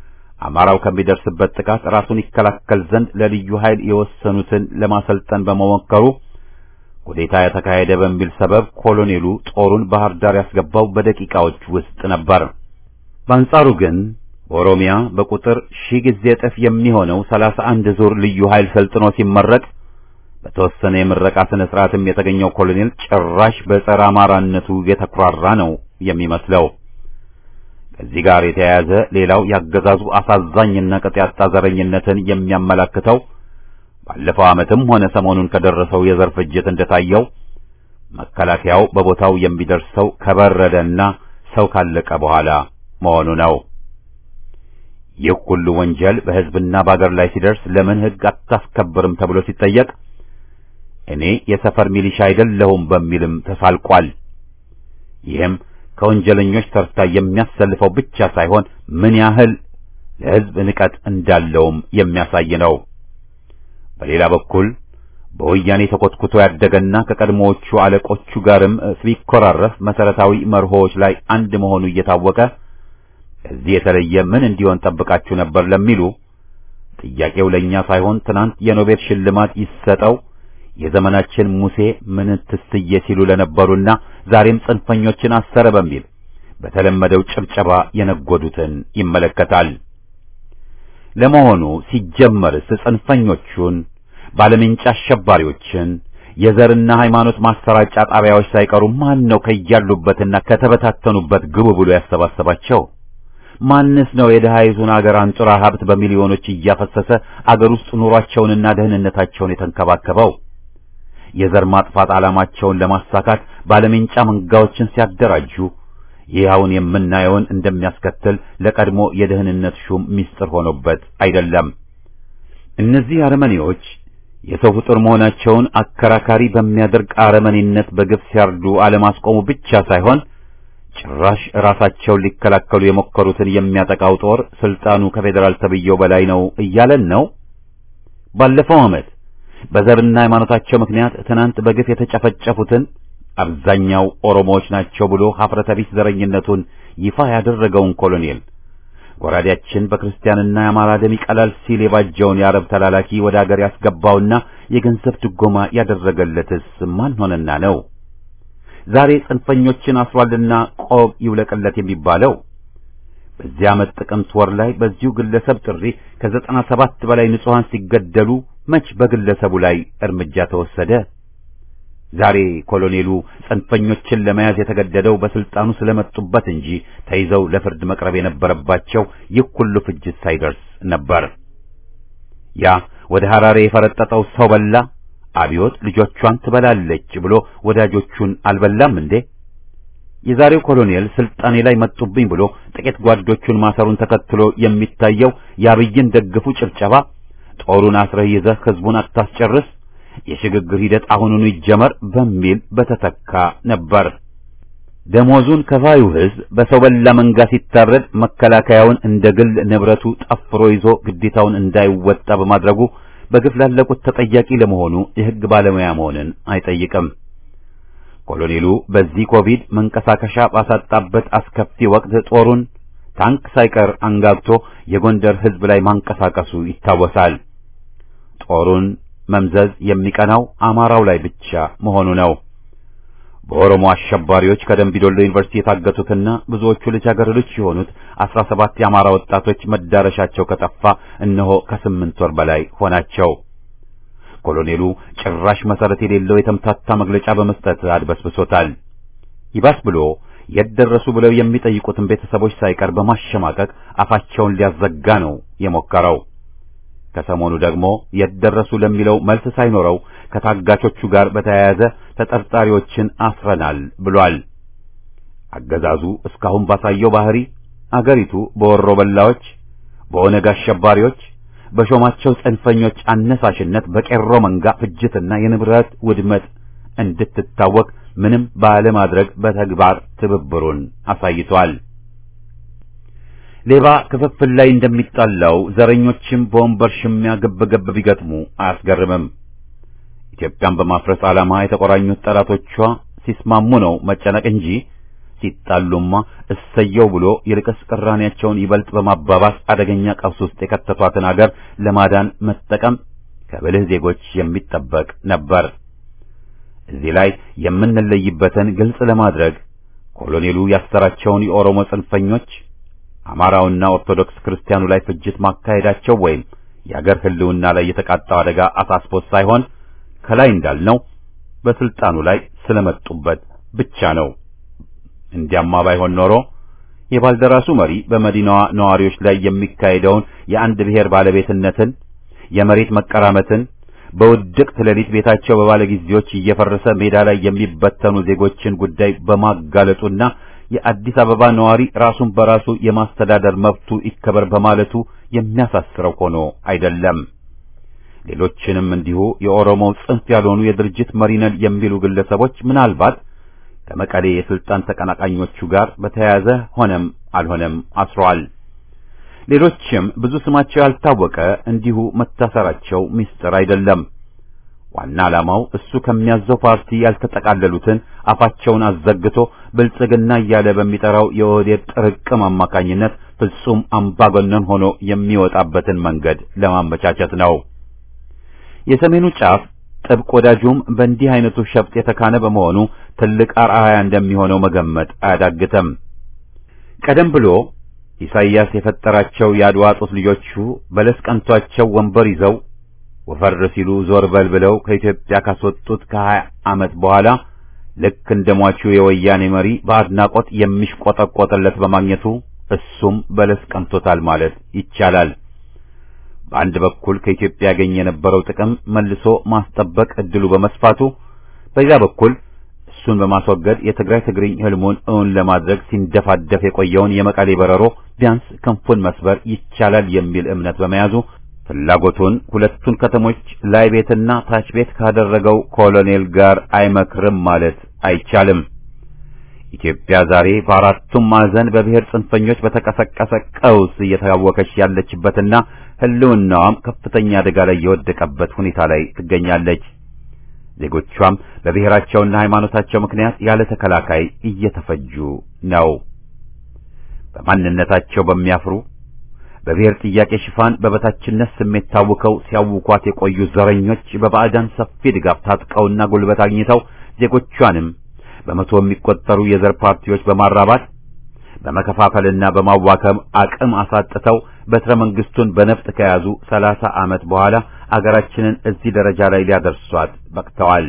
አማራው ከሚደርስበት ጥቃት ራሱን ይከላከል ዘንድ ለልዩ ኃይል የወሰኑትን ለማሰልጠን በመሞከሩ ኩዴታ የተካሄደ በሚል ሰበብ ኮሎኔሉ ጦሩን ባህር ዳር ያስገባው በደቂቃዎች ውስጥ ነበር። በአንጻሩ ግን በኦሮሚያ በቁጥር ሺህ ጊዜ እጥፍ የሚሆነው ሰላሳ አንድ ዙር ልዩ ኃይል ሰልጥኖ ሲመረቅ በተወሰነ የምረቃ ስነ ስርዓትም የተገኘው ኮሎኔል ጭራሽ በጸረ አማራነቱ የተኩራራ ነው የሚመስለው። ከዚህ ጋር የተያያዘ ሌላው ያገዛዙ አሳዛኝና ቅጥ ያጣ ዘረኝነትን የሚያመላክተው ባለፈው ዓመትም ሆነ ሰሞኑን ከደረሰው የዘር ፍጅት እንደታየው መከላከያው በቦታው የሚደርሰው ከበረደና ሰው ካለቀ በኋላ መሆኑ ነው። ይህ ሁሉ ወንጀል በሕዝብና በአገር ላይ ሲደርስ ለምን ሕግ አታስከብርም ተብሎ ሲጠየቅ እኔ የሰፈር ሚሊሻ አይደለሁም በሚልም ተሳልቋል። ይህም ከወንጀለኞች ተርታ የሚያሰልፈው ብቻ ሳይሆን ምን ያህል ለሕዝብ ንቀት እንዳለውም የሚያሳይ ነው። በሌላ በኩል በወያኔ ተኮትኩቶ ያደገና ከቀድሞዎቹ አለቆቹ ጋርም ሲኮራረፍ መሰረታዊ መርሆዎች ላይ አንድ መሆኑ እየታወቀ ከዚህ የተለየ ምን እንዲሆን ጠብቃችሁ ነበር ለሚሉ ጥያቄው ለእኛ ሳይሆን ትናንት የኖቤል ሽልማት ይሰጠው የዘመናችን ሙሴ ምን ትስዬ ሲሉ ለነበሩና ዛሬም ጽንፈኞችን አሰረ በሚል በተለመደው ጭብጨባ የነጎዱትን ይመለከታል። ለመሆኑ ሲጀመርስ ጽንፈኞቹን ባለምንጭ አሸባሪዎችን የዘርና ሃይማኖት ማሰራጫ ጣቢያዎች ሳይቀሩ ማን ነው ከያሉበትና ከተበታተኑበት ግቡ ብሎ ያሰባሰባቸው? ማንስ ነው የደሃይቱን አገር አንጡራ ሀብት በሚሊዮኖች እያፈሰሰ አገር ውስጥ ኑሯቸውንና ደህንነታቸውን የተንከባከበው? የዘር ማጥፋት ዓላማቸውን ለማሳካት ባለምንጫ መንጋዎችን ሲያደራጁ ይህ አሁን የምናየውን እንደሚያስከትል ለቀድሞ የደህንነት ሹም ምስጢር ሆኖበት አይደለም። እነዚህ አረመኔዎች የሰው ፍጡር መሆናቸውን አከራካሪ በሚያደርግ አረመኔነት በግፍ ሲያርዱ አለማስቆሙ ብቻ ሳይሆን ጭራሽ ራሳቸውን ሊከላከሉ የሞከሩትን የሚያጠቃው ጦር ስልጣኑ ከፌዴራል ተብዬው በላይ ነው እያለን ነው። ባለፈው ዓመት በዘርና ሃይማኖታቸው ምክንያት ትናንት በግፍ የተጨፈጨፉትን አብዛኛው ኦሮሞዎች ናቸው ብሎ ሀፍረተ ቢስ ዘረኝነቱን ይፋ ያደረገውን ኮሎኔል ጎራዴያችን በክርስቲያንና የአማራ ደም ይቀላል ሲል የባጀውን የአረብ ተላላኪ ወደ አገር ያስገባውና የገንዘብ ድጎማ ያደረገለትስ ማን ሆነና ነው? ዛሬ ጽንፈኞችን አስሯልና ቆብ ይውለቅለት የሚባለው በዚህ ዓመት ጥቅምት ወር ላይ በዚሁ ግለሰብ ጥሪ ከዘጠና ሰባት በላይ ንጹሐን ሲገደሉ መች በግለሰቡ ላይ እርምጃ ተወሰደ? ዛሬ ኮሎኔሉ ጽንፈኞችን ለመያዝ የተገደደው በስልጣኑ ስለመጡበት እንጂ ተይዘው ለፍርድ መቅረብ የነበረባቸው ይህ ሁሉ ፍጅት ሳይደርስ ነበር። ያ ወደ ሐራሬ የፈረጠጠው ሰው በላ አብዮት ልጆቿን ትበላለች ብሎ ወዳጆቹን አልበላም እንዴ? የዛሬው ኮሎኔል ስልጣኔ ላይ መጡብኝ ብሎ ጥቂት ጓዶቹን ማሰሩን ተከትሎ የሚታየው የአብይን ደግፉ ጭብጨባ ጦሩን አስረህ ይዘህ ህዝቡን አታስጨርስ የሽግግር ሂደት አሁኑኑ ይጀመር በሚል በተተካ ነበር። ደሞዙን ከፋዩ ህዝብ በሰው በላ መንጋ ሲታረድ መከላከያውን እንደ ግል ንብረቱ ጠፍሮ ይዞ ግዴታውን እንዳይወጣ በማድረጉ በግፍ ላለቁት ተጠያቂ ለመሆኑ የህግ ባለሙያ መሆንን አይጠይቅም። ኮሎኔሉ በዚህ ኮቪድ መንቀሳቀሻ ባሳጣበት አስከፊ ወቅት ጦሩን ታንክ ሳይቀር አንጋግቶ የጎንደር ህዝብ ላይ ማንቀሳቀሱ ይታወሳል። ጦሩን መምዘዝ የሚቀናው አማራው ላይ ብቻ መሆኑ ነው። በኦሮሞ አሸባሪዎች ከደምቢዶሎ ዩኒቨርሲቲ የታገቱትና ብዙዎቹ ልጃገረዶች የሆኑት አስራ ሰባት የአማራ ወጣቶች መዳረሻቸው ከጠፋ እነሆ ከስምንት ወር በላይ ሆናቸው። ኮሎኔሉ ጭራሽ መሰረት የሌለው የተምታታ መግለጫ በመስጠት አድበስብሶታል። ይባስ ብሎ የት ደረሱ ብለው የሚጠይቁትን ቤተሰቦች ሳይቀር በማሸማቀቅ አፋቸውን ሊያዘጋ ነው የሞከረው። ከሰሞኑ ደግሞ የት ደረሱ ለሚለው መልስ ሳይኖረው ከታጋቾቹ ጋር በተያያዘ ተጠርጣሪዎችን አስረናል ብሏል። አገዛዙ እስካሁን ባሳየው ባህሪ አገሪቱ በወሮ በላዎች፣ በኦነግ አሸባሪዎች፣ በሾማቸው ጽንፈኞች አነሳሽነት በቄሮ መንጋ ፍጅትና የንብረት ውድመት እንድትታወቅ ምንም ባለማድረግ በተግባር ትብብሩን አሳይቷል። ሌባ ክፍፍል ላይ እንደሚጣላው ዘረኞችም በወንበር ሽሚያ ግብ ግብ ቢገጥሙ አያስገርምም። ኢትዮጵያን በማፍረስ ዓላማ የተቆራኙት ጠላቶቿ ሲስማሙ ነው መጨነቅ እንጂ ሲጣሉማ እሰየው ብሎ ይልቅስ ቅራኔያቸውን ይበልጥ በማባባስ አደገኛ ቀውስ ውስጥ የከተቷትን አገር ለማዳን መጠቀም ከብልህ ዜጎች የሚጠበቅ ነበር። እዚህ ላይ የምንለይበትን ግልጽ ለማድረግ ኮሎኔሉ ያሰራቸውን የኦሮሞ ጽንፈኞች አማራውና ኦርቶዶክስ ክርስቲያኑ ላይ ፍጅት ማካሄዳቸው ወይም የአገር ሕልውና ላይ የተቃጣው አደጋ አሳስቦት ሳይሆን ከላይ እንዳልነው በስልጣኑ ላይ ስለመጡበት ብቻ ነው። እንዲያማ ባይሆን ኖሮ የባልደራሱ መሪ በመዲናዋ ነዋሪዎች ላይ የሚካሄደውን የአንድ ብሔር ባለቤትነትን፣ የመሬት መቀራመትን፣ በውድቅት ሌሊት ቤታቸው በባለጊዜዎች እየፈረሰ ሜዳ ላይ የሚበተኑ ዜጎችን ጉዳይ በማጋለጡና የአዲስ አበባ ነዋሪ ራሱን በራሱ የማስተዳደር መብቱ ይከበር በማለቱ የሚያሳስረው ሆኖ አይደለም። ሌሎችንም እንዲሁ የኦሮሞው ጽንፍ ያልሆኑ የድርጅት መሪ ነን የሚሉ ግለሰቦች ምናልባት ከመቀሌ የስልጣን ተቀናቃኞቹ ጋር በተያያዘ ሆነም አልሆነም አስረዋል። ሌሎችም ብዙ ስማቸው ያልታወቀ እንዲሁ መታሰራቸው ምስጢር አይደለም። ዋና ዓላማው እሱ ከሚያዘው ፓርቲ ያልተጠቃለሉትን አፋቸውን አዘግቶ ብልጽግና እያለ በሚጠራው የኦህዴድ ጥርቅም አማካኝነት ፍጹም አምባገነን ሆኖ የሚወጣበትን መንገድ ለማመቻቸት ነው። የሰሜኑ ጫፍ ጥብቅ ወዳጁም በእንዲህ አይነቱ ሸፍጥ የተካነ በመሆኑ ትልቅ አርአያ እንደሚሆነው መገመት አያዳግተም። ቀደም ብሎ ኢሳይያስ የፈጠራቸው የአድዋ ጡት ልጆቹ በለስ ቀንቷቸው ወንበር ይዘው ወፈር ሲሉ ዞር በል ብለው ከኢትዮጵያ ካስወጡት ከሀያ ዓመት በኋላ ልክ እንደ ሟቹ የወያኔ መሪ በአድናቆት የሚሽቆጠቆጥለት በማግኘቱ እሱም በለስ ቀንቶታል ማለት ይቻላል። በአንድ በኩል ከኢትዮጵያ ያገኝ የነበረው ጥቅም መልሶ ማስጠበቅ እድሉ በመስፋቱ፣ በዚያ በኩል እሱን በማስወገድ የትግራይ ትግርኝ ህልሙን እውን ለማድረግ ሲንደፋደፍ የቆየውን የመቀሌ በረሮ ቢያንስ ክንፉን መስበር ይቻላል የሚል እምነት በመያዙ ፍላጎቱን ሁለቱን ከተሞች ላይ ቤትና ታች ቤት ካደረገው ኮሎኔል ጋር አይመክርም ማለት አይቻልም። ኢትዮጵያ ዛሬ በአራቱም ማዕዘን በብሔር ጽንፈኞች በተቀሰቀሰ ቀውስ እየታወከች ያለችበትና ህልውናዋም ከፍተኛ አደጋ ላይ የወደቀበት ሁኔታ ላይ ትገኛለች። ዜጎቿም በብሔራቸውና ሃይማኖታቸው ምክንያት ያለ ተከላካይ እየተፈጁ ነው። በማንነታቸው በሚያፍሩ በብሔር ጥያቄ ሽፋን በበታችነት ስሜት ታውከው ሲያውኳት የቆዩ ዘረኞች በባዕዳን ሰፊ ድጋፍ ታጥቀውና ጉልበት አግኝተው ዜጎቿንም በመቶ የሚቆጠሩ የዘር ፓርቲዎች በማራባት በመከፋፈልና በማዋከም አቅም አሳጥተው በትረ መንግስቱን በነፍጥ ከያዙ ሰላሳ ዓመት በኋላ አገራችንን እዚህ ደረጃ ላይ ሊያደርሷት በቅተዋል።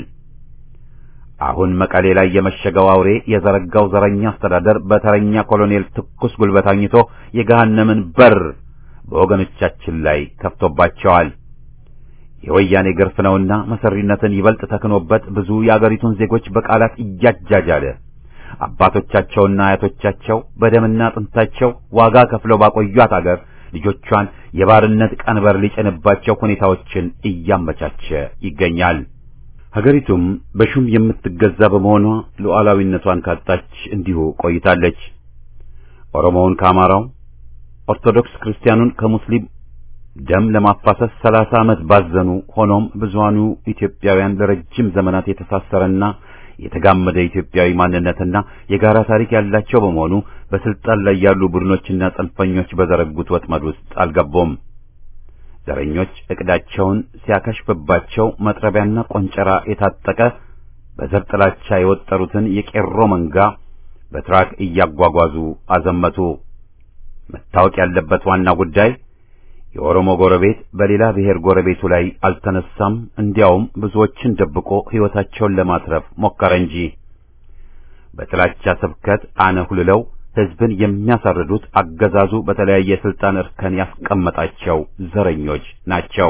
አሁን መቀሌ ላይ የመሸገው አውሬ የዘረጋው ዘረኛ አስተዳደር በተረኛ ኮሎኔል ትኩስ ጉልበት አግኝቶ የገሃነምን በር በወገኖቻችን ላይ ከፍቶባቸዋል። የወያኔ ግርፍ ነውና መሰሪነትን ይበልጥ ተክኖበት ብዙ የአገሪቱን ዜጎች በቃላት እያጃጃለ አባቶቻቸውና አያቶቻቸው በደምና አጥንታቸው ዋጋ ከፍለው ባቆዩት አገር ልጆቿን የባርነት ቀንበር ሊጭንባቸው ሁኔታዎችን እያመቻቸ ይገኛል። ሀገሪቱም በሹም የምትገዛ በመሆኗ ሉዓላዊነቷን ካጣች እንዲሁ ቆይታለች። ኦሮሞውን ከአማራው፣ ኦርቶዶክስ ክርስቲያኑን ከሙስሊም ደም ለማፋሰስ ሰላሳ ዓመት ባዘኑ። ሆኖም ብዙሃኑ ኢትዮጵያውያን ለረጅም ዘመናት የተሳሰረና የተጋመደ ኢትዮጵያዊ ማንነትና የጋራ ታሪክ ያላቸው በመሆኑ በስልጣን ላይ ያሉ ቡድኖችና ጽንፈኞች በዘረጉት ወጥመድ ውስጥ አልገቡም። ዘረኞች እቅዳቸውን ሲያከሽፍባቸው መጥረቢያና ቆንጨራ የታጠቀ በዘር ጥላቻ የወጠሩትን የቄሮ መንጋ በትራክ እያጓጓዙ አዘመቱ። መታወቅ ያለበት ዋና ጉዳይ የኦሮሞ ጎረቤት በሌላ ብሔር ጎረቤቱ ላይ አልተነሳም። እንዲያውም ብዙዎችን ደብቆ ሕይወታቸውን ለማትረፍ ሞከረ እንጂ በጥላቻ ስብከት አነሁልለው ሕዝብን የሚያሳርዱት አገዛዙ በተለያየ የስልጣን እርከን ያስቀመጣቸው ዘረኞች ናቸው።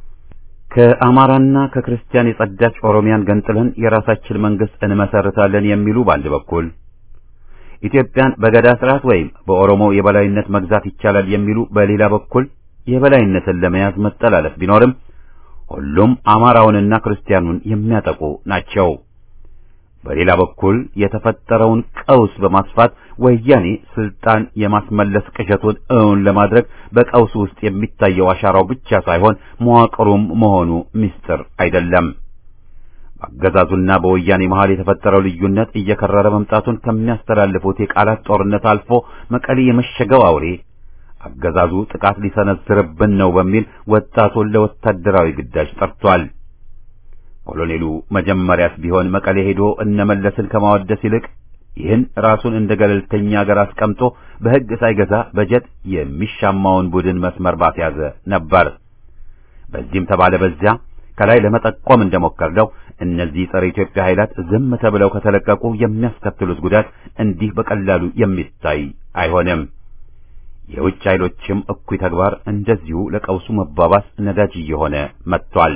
ከአማራና ከክርስቲያን የጸዳች ኦሮሚያን ገንጥለን የራሳችን መንግስት እንመሰርታለን የሚሉ በአንድ በኩል ኢትዮጵያን በገዳ ስርዓት ወይም በኦሮሞ የበላይነት መግዛት ይቻላል የሚሉ በሌላ በኩል የበላይነትን ለመያዝ መጠላለፍ ቢኖርም ሁሉም አማራውንና ክርስቲያኑን የሚያጠቁ ናቸው። በሌላ በኩል የተፈጠረውን ቀውስ በማስፋት ወያኔ ስልጣን የማስመለስ ቅዠቱን እውን ለማድረግ በቀውስ ውስጥ የሚታየው አሻራው ብቻ ሳይሆን መዋቅሩም መሆኑ ምስጢር አይደለም። አገዛዙና በወያኔ መሃል የተፈጠረው ልዩነት እየከረረ መምጣቱን ከሚያስተላልፉት የቃላት ጦርነት አልፎ መቀሌ የመሸገው አውሬ አገዛዙ ጥቃት ሊሰነዝርብን ነው በሚል ወጣቱን ለወታደራዊ ግዳጅ ጠርቷል። ኮሎኔሉ መጀመሪያስ ቢሆን መቀሌ ሄዶ እነመለስን ከማወደስ ይልቅ ይህን ራሱን እንደ ገለልተኛ ሀገር አስቀምጦ በሕግ ሳይገዛ በጀት የሚሻማውን ቡድን መስመር ባስያዘ ነበር። በዚህም ተባለ በዚያ ከላይ ለመጠቆም እንደሞከርነው እነዚህ ጸረ ኢትዮጵያ ኃይላት ዝም ተብለው ከተለቀቁ የሚያስከትሉት ጉዳት እንዲህ በቀላሉ የሚታይ አይሆንም። የውጭ ኃይሎችም እኩይ ተግባር እንደዚሁ ለቀውሱ መባባስ ነዳጅ እየሆነ መጥቷል።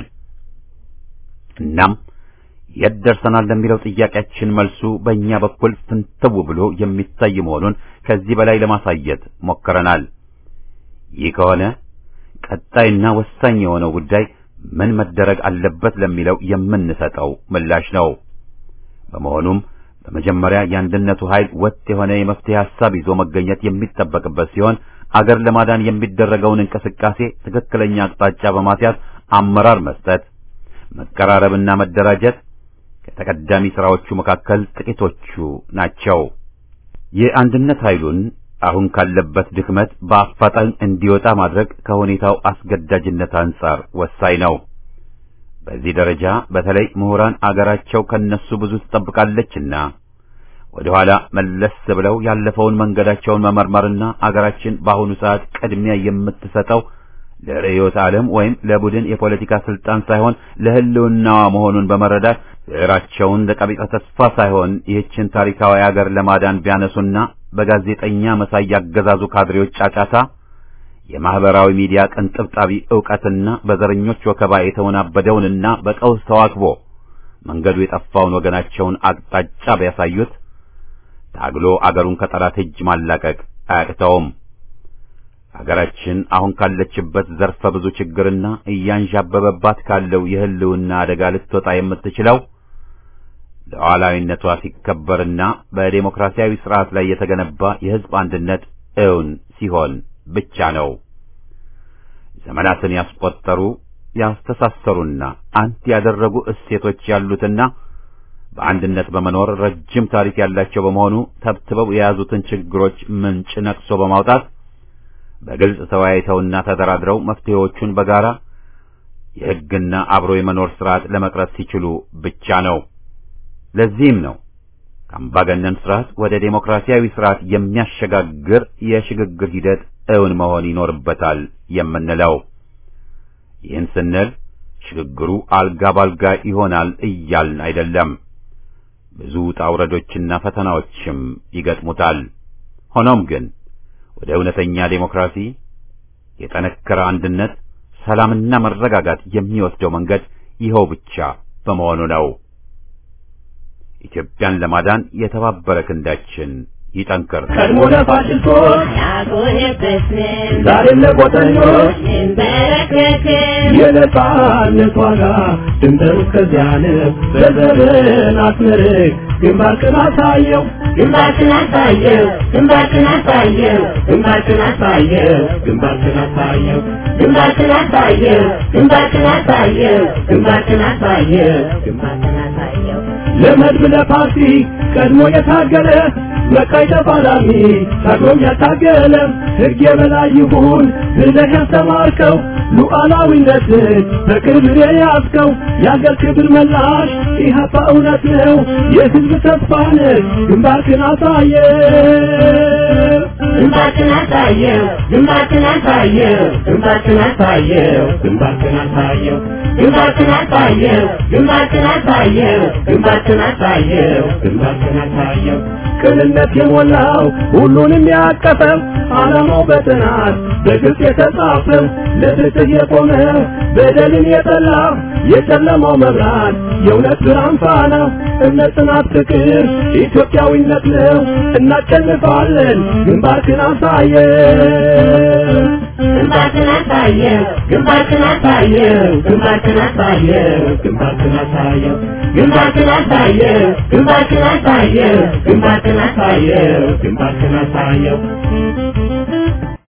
እናም የት ደርሰናል ለሚለው ጥያቄያችን መልሱ በእኛ በኩል ፍንትው ብሎ የሚታይ መሆኑን ከዚህ በላይ ለማሳየት ሞክረናል። ይህ ከሆነ ቀጣይና ወሳኝ የሆነው ጉዳይ ምን መደረግ አለበት ለሚለው የምንሰጠው ምላሽ ነው። በመሆኑም በመጀመሪያ የአንድነቱ ኃይል ወጥ የሆነ የመፍትሄ ሐሳብ ይዞ መገኘት የሚጠበቅበት ሲሆን አገር ለማዳን የሚደረገውን እንቅስቃሴ ትክክለኛ አቅጣጫ በማስያዝ አመራር መስጠት፣ መቀራረብና መደራጀት ከተቀዳሚ ሥራዎቹ መካከል ጥቂቶቹ ናቸው። የአንድነት ኃይሉን አሁን ካለበት ድክመት በአፋጣኝ እንዲወጣ ማድረግ ከሁኔታው አስገዳጅነት አንጻር ወሳኝ ነው። በዚህ ደረጃ በተለይ ምሁራን አገራቸው ከነሱ ብዙ ትጠብቃለችና ወደ ኋላ መለስ ብለው ያለፈውን መንገዳቸውን መመርመርና አገራችን በአሁኑ ሰዓት ቅድሚያ የምትሰጠው ለርዕዮተ ዓለም ወይም ለቡድን የፖለቲካ ስልጣን ሳይሆን ለሕልውናዋ መሆኑን በመረዳት ብዕራቸውን ለቀቢጸ ተስፋ ሳይሆን ይህችን ታሪካዊ አገር ለማዳን ቢያነሱና በጋዜጠኛ መሳይ ያገዛዙ ካድሬዎች ጫጫታ የማህበራዊ ሚዲያ ቅንጥብጣቢ ዕውቀትና በዘረኞች ወከባ የተወናበደውንና በቀውስ ተዋክቦ መንገዱ የጠፋውን ወገናቸውን አቅጣጫ ቢያሳዩት ታግሎ አገሩን ከጠላት እጅ ማላቀቅ አያቅተውም። አገራችን አሁን ካለችበት ዘርፈ ብዙ ችግርና እያንዣበበባት ካለው የህልውና አደጋ ልትወጣ የምትችለው ሉዓላዊነቷ ሲከበርና በዴሞክራሲያዊ ስርዓት ላይ የተገነባ የህዝብ አንድነት እውን ሲሆን ብቻ ነው። ዘመናትን ያስቆጠሩ ያስተሳሰሩና አንድ ያደረጉ እሴቶች ያሉትና በአንድነት በመኖር ረጅም ታሪክ ያላቸው በመሆኑ ተብትበው የያዙትን ችግሮች ምንጭ ነቅሶ በማውጣት በግልጽ ተወያይተውና ተደራድረው መፍትሄዎቹን በጋራ የሕግና አብሮ የመኖር ስርዓት ለመቅረጽ ሲችሉ ብቻ ነው። ለዚህም ነው ከአምባገነን ስርዓት ወደ ዴሞክራሲያዊ ስርዓት የሚያሸጋግር የሽግግር ሂደት እውን መሆን ይኖርበታል የምንለው። ይህን ስንል ሽግግሩ አልጋ ባልጋ ይሆናል እያልን አይደለም። ብዙ ውጣ ውረዶችና ፈተናዎችም ይገጥሙታል። ሆኖም ግን ወደ እውነተኛ ዴሞክራሲ፣ የጠነከረ አንድነት፣ ሰላምና መረጋጋት የሚወስደው መንገድ ይኸው ብቻ በመሆኑ ነው። ኢትዮጵያን ለማዳን የተባበረ ክንዳችን ይጠንክር። ቀድሞ ለፋሽስቶች ያጎነበስን ዛሬም ለቆጠኞች እንበረከክን የነጻነት ዋጋ ድንበሩ እስከዚያ ነው። በዘርን አስመርቅ ግንባርክን አሳየው ግንባርክን አሳየው ግንባርክን አሳየው ግንባርክን አሳየው ግንባርክን አሳየው ግንባርክን አሳየው ግንባርክን አሳየው ግንባርክን አሳየው ግንባርክን አሳየው ለመድብ ለፓርቲ ቀድሞ የታገለ መቃይ ተፋላሚ ታግሎም ያታገለ ሕግ የበላይ ይሁን ብለህ ያስተማርከው ሉዓላዊነትን በቅርብ የያዝከው የአገር ክብር መላሽ ኢህአፓ እውነት ነው የሕዝብ ተስፋ ነህ ግንባርክን አሳየ ግንባርክን አሳየው ግንባርክን አሳየው ግንባርክን አሳየው ግንባርክን አሳየው ግንባርክን አሳየው ግንባርክን አሳየው ግንባርክን አሳየው ግንባርክን አሳየው ቅንነት የሞላው ሁሉንም ያቀፈው ዓላማው በጥናት በግልጽ የተጻፈው ለፍትህ የቆመ በደልን የጠላ የጨለማው መብራት የእውነት ብርሃን ፋና እምነት፣ ጽናት፣ ፍቅር ኢትዮጵያዊነት ነው። እናሸንፋለን። ግንባርክን አሳየው ግንባርክን አሳየው ግንባርክን አሳየው ግንባርክን አሳየው ግንባርክን አሳየው ግንባርክን አሳየው ግንባርክን አሳየው ግንባርክን አሳየው ግንባርክን አሳየው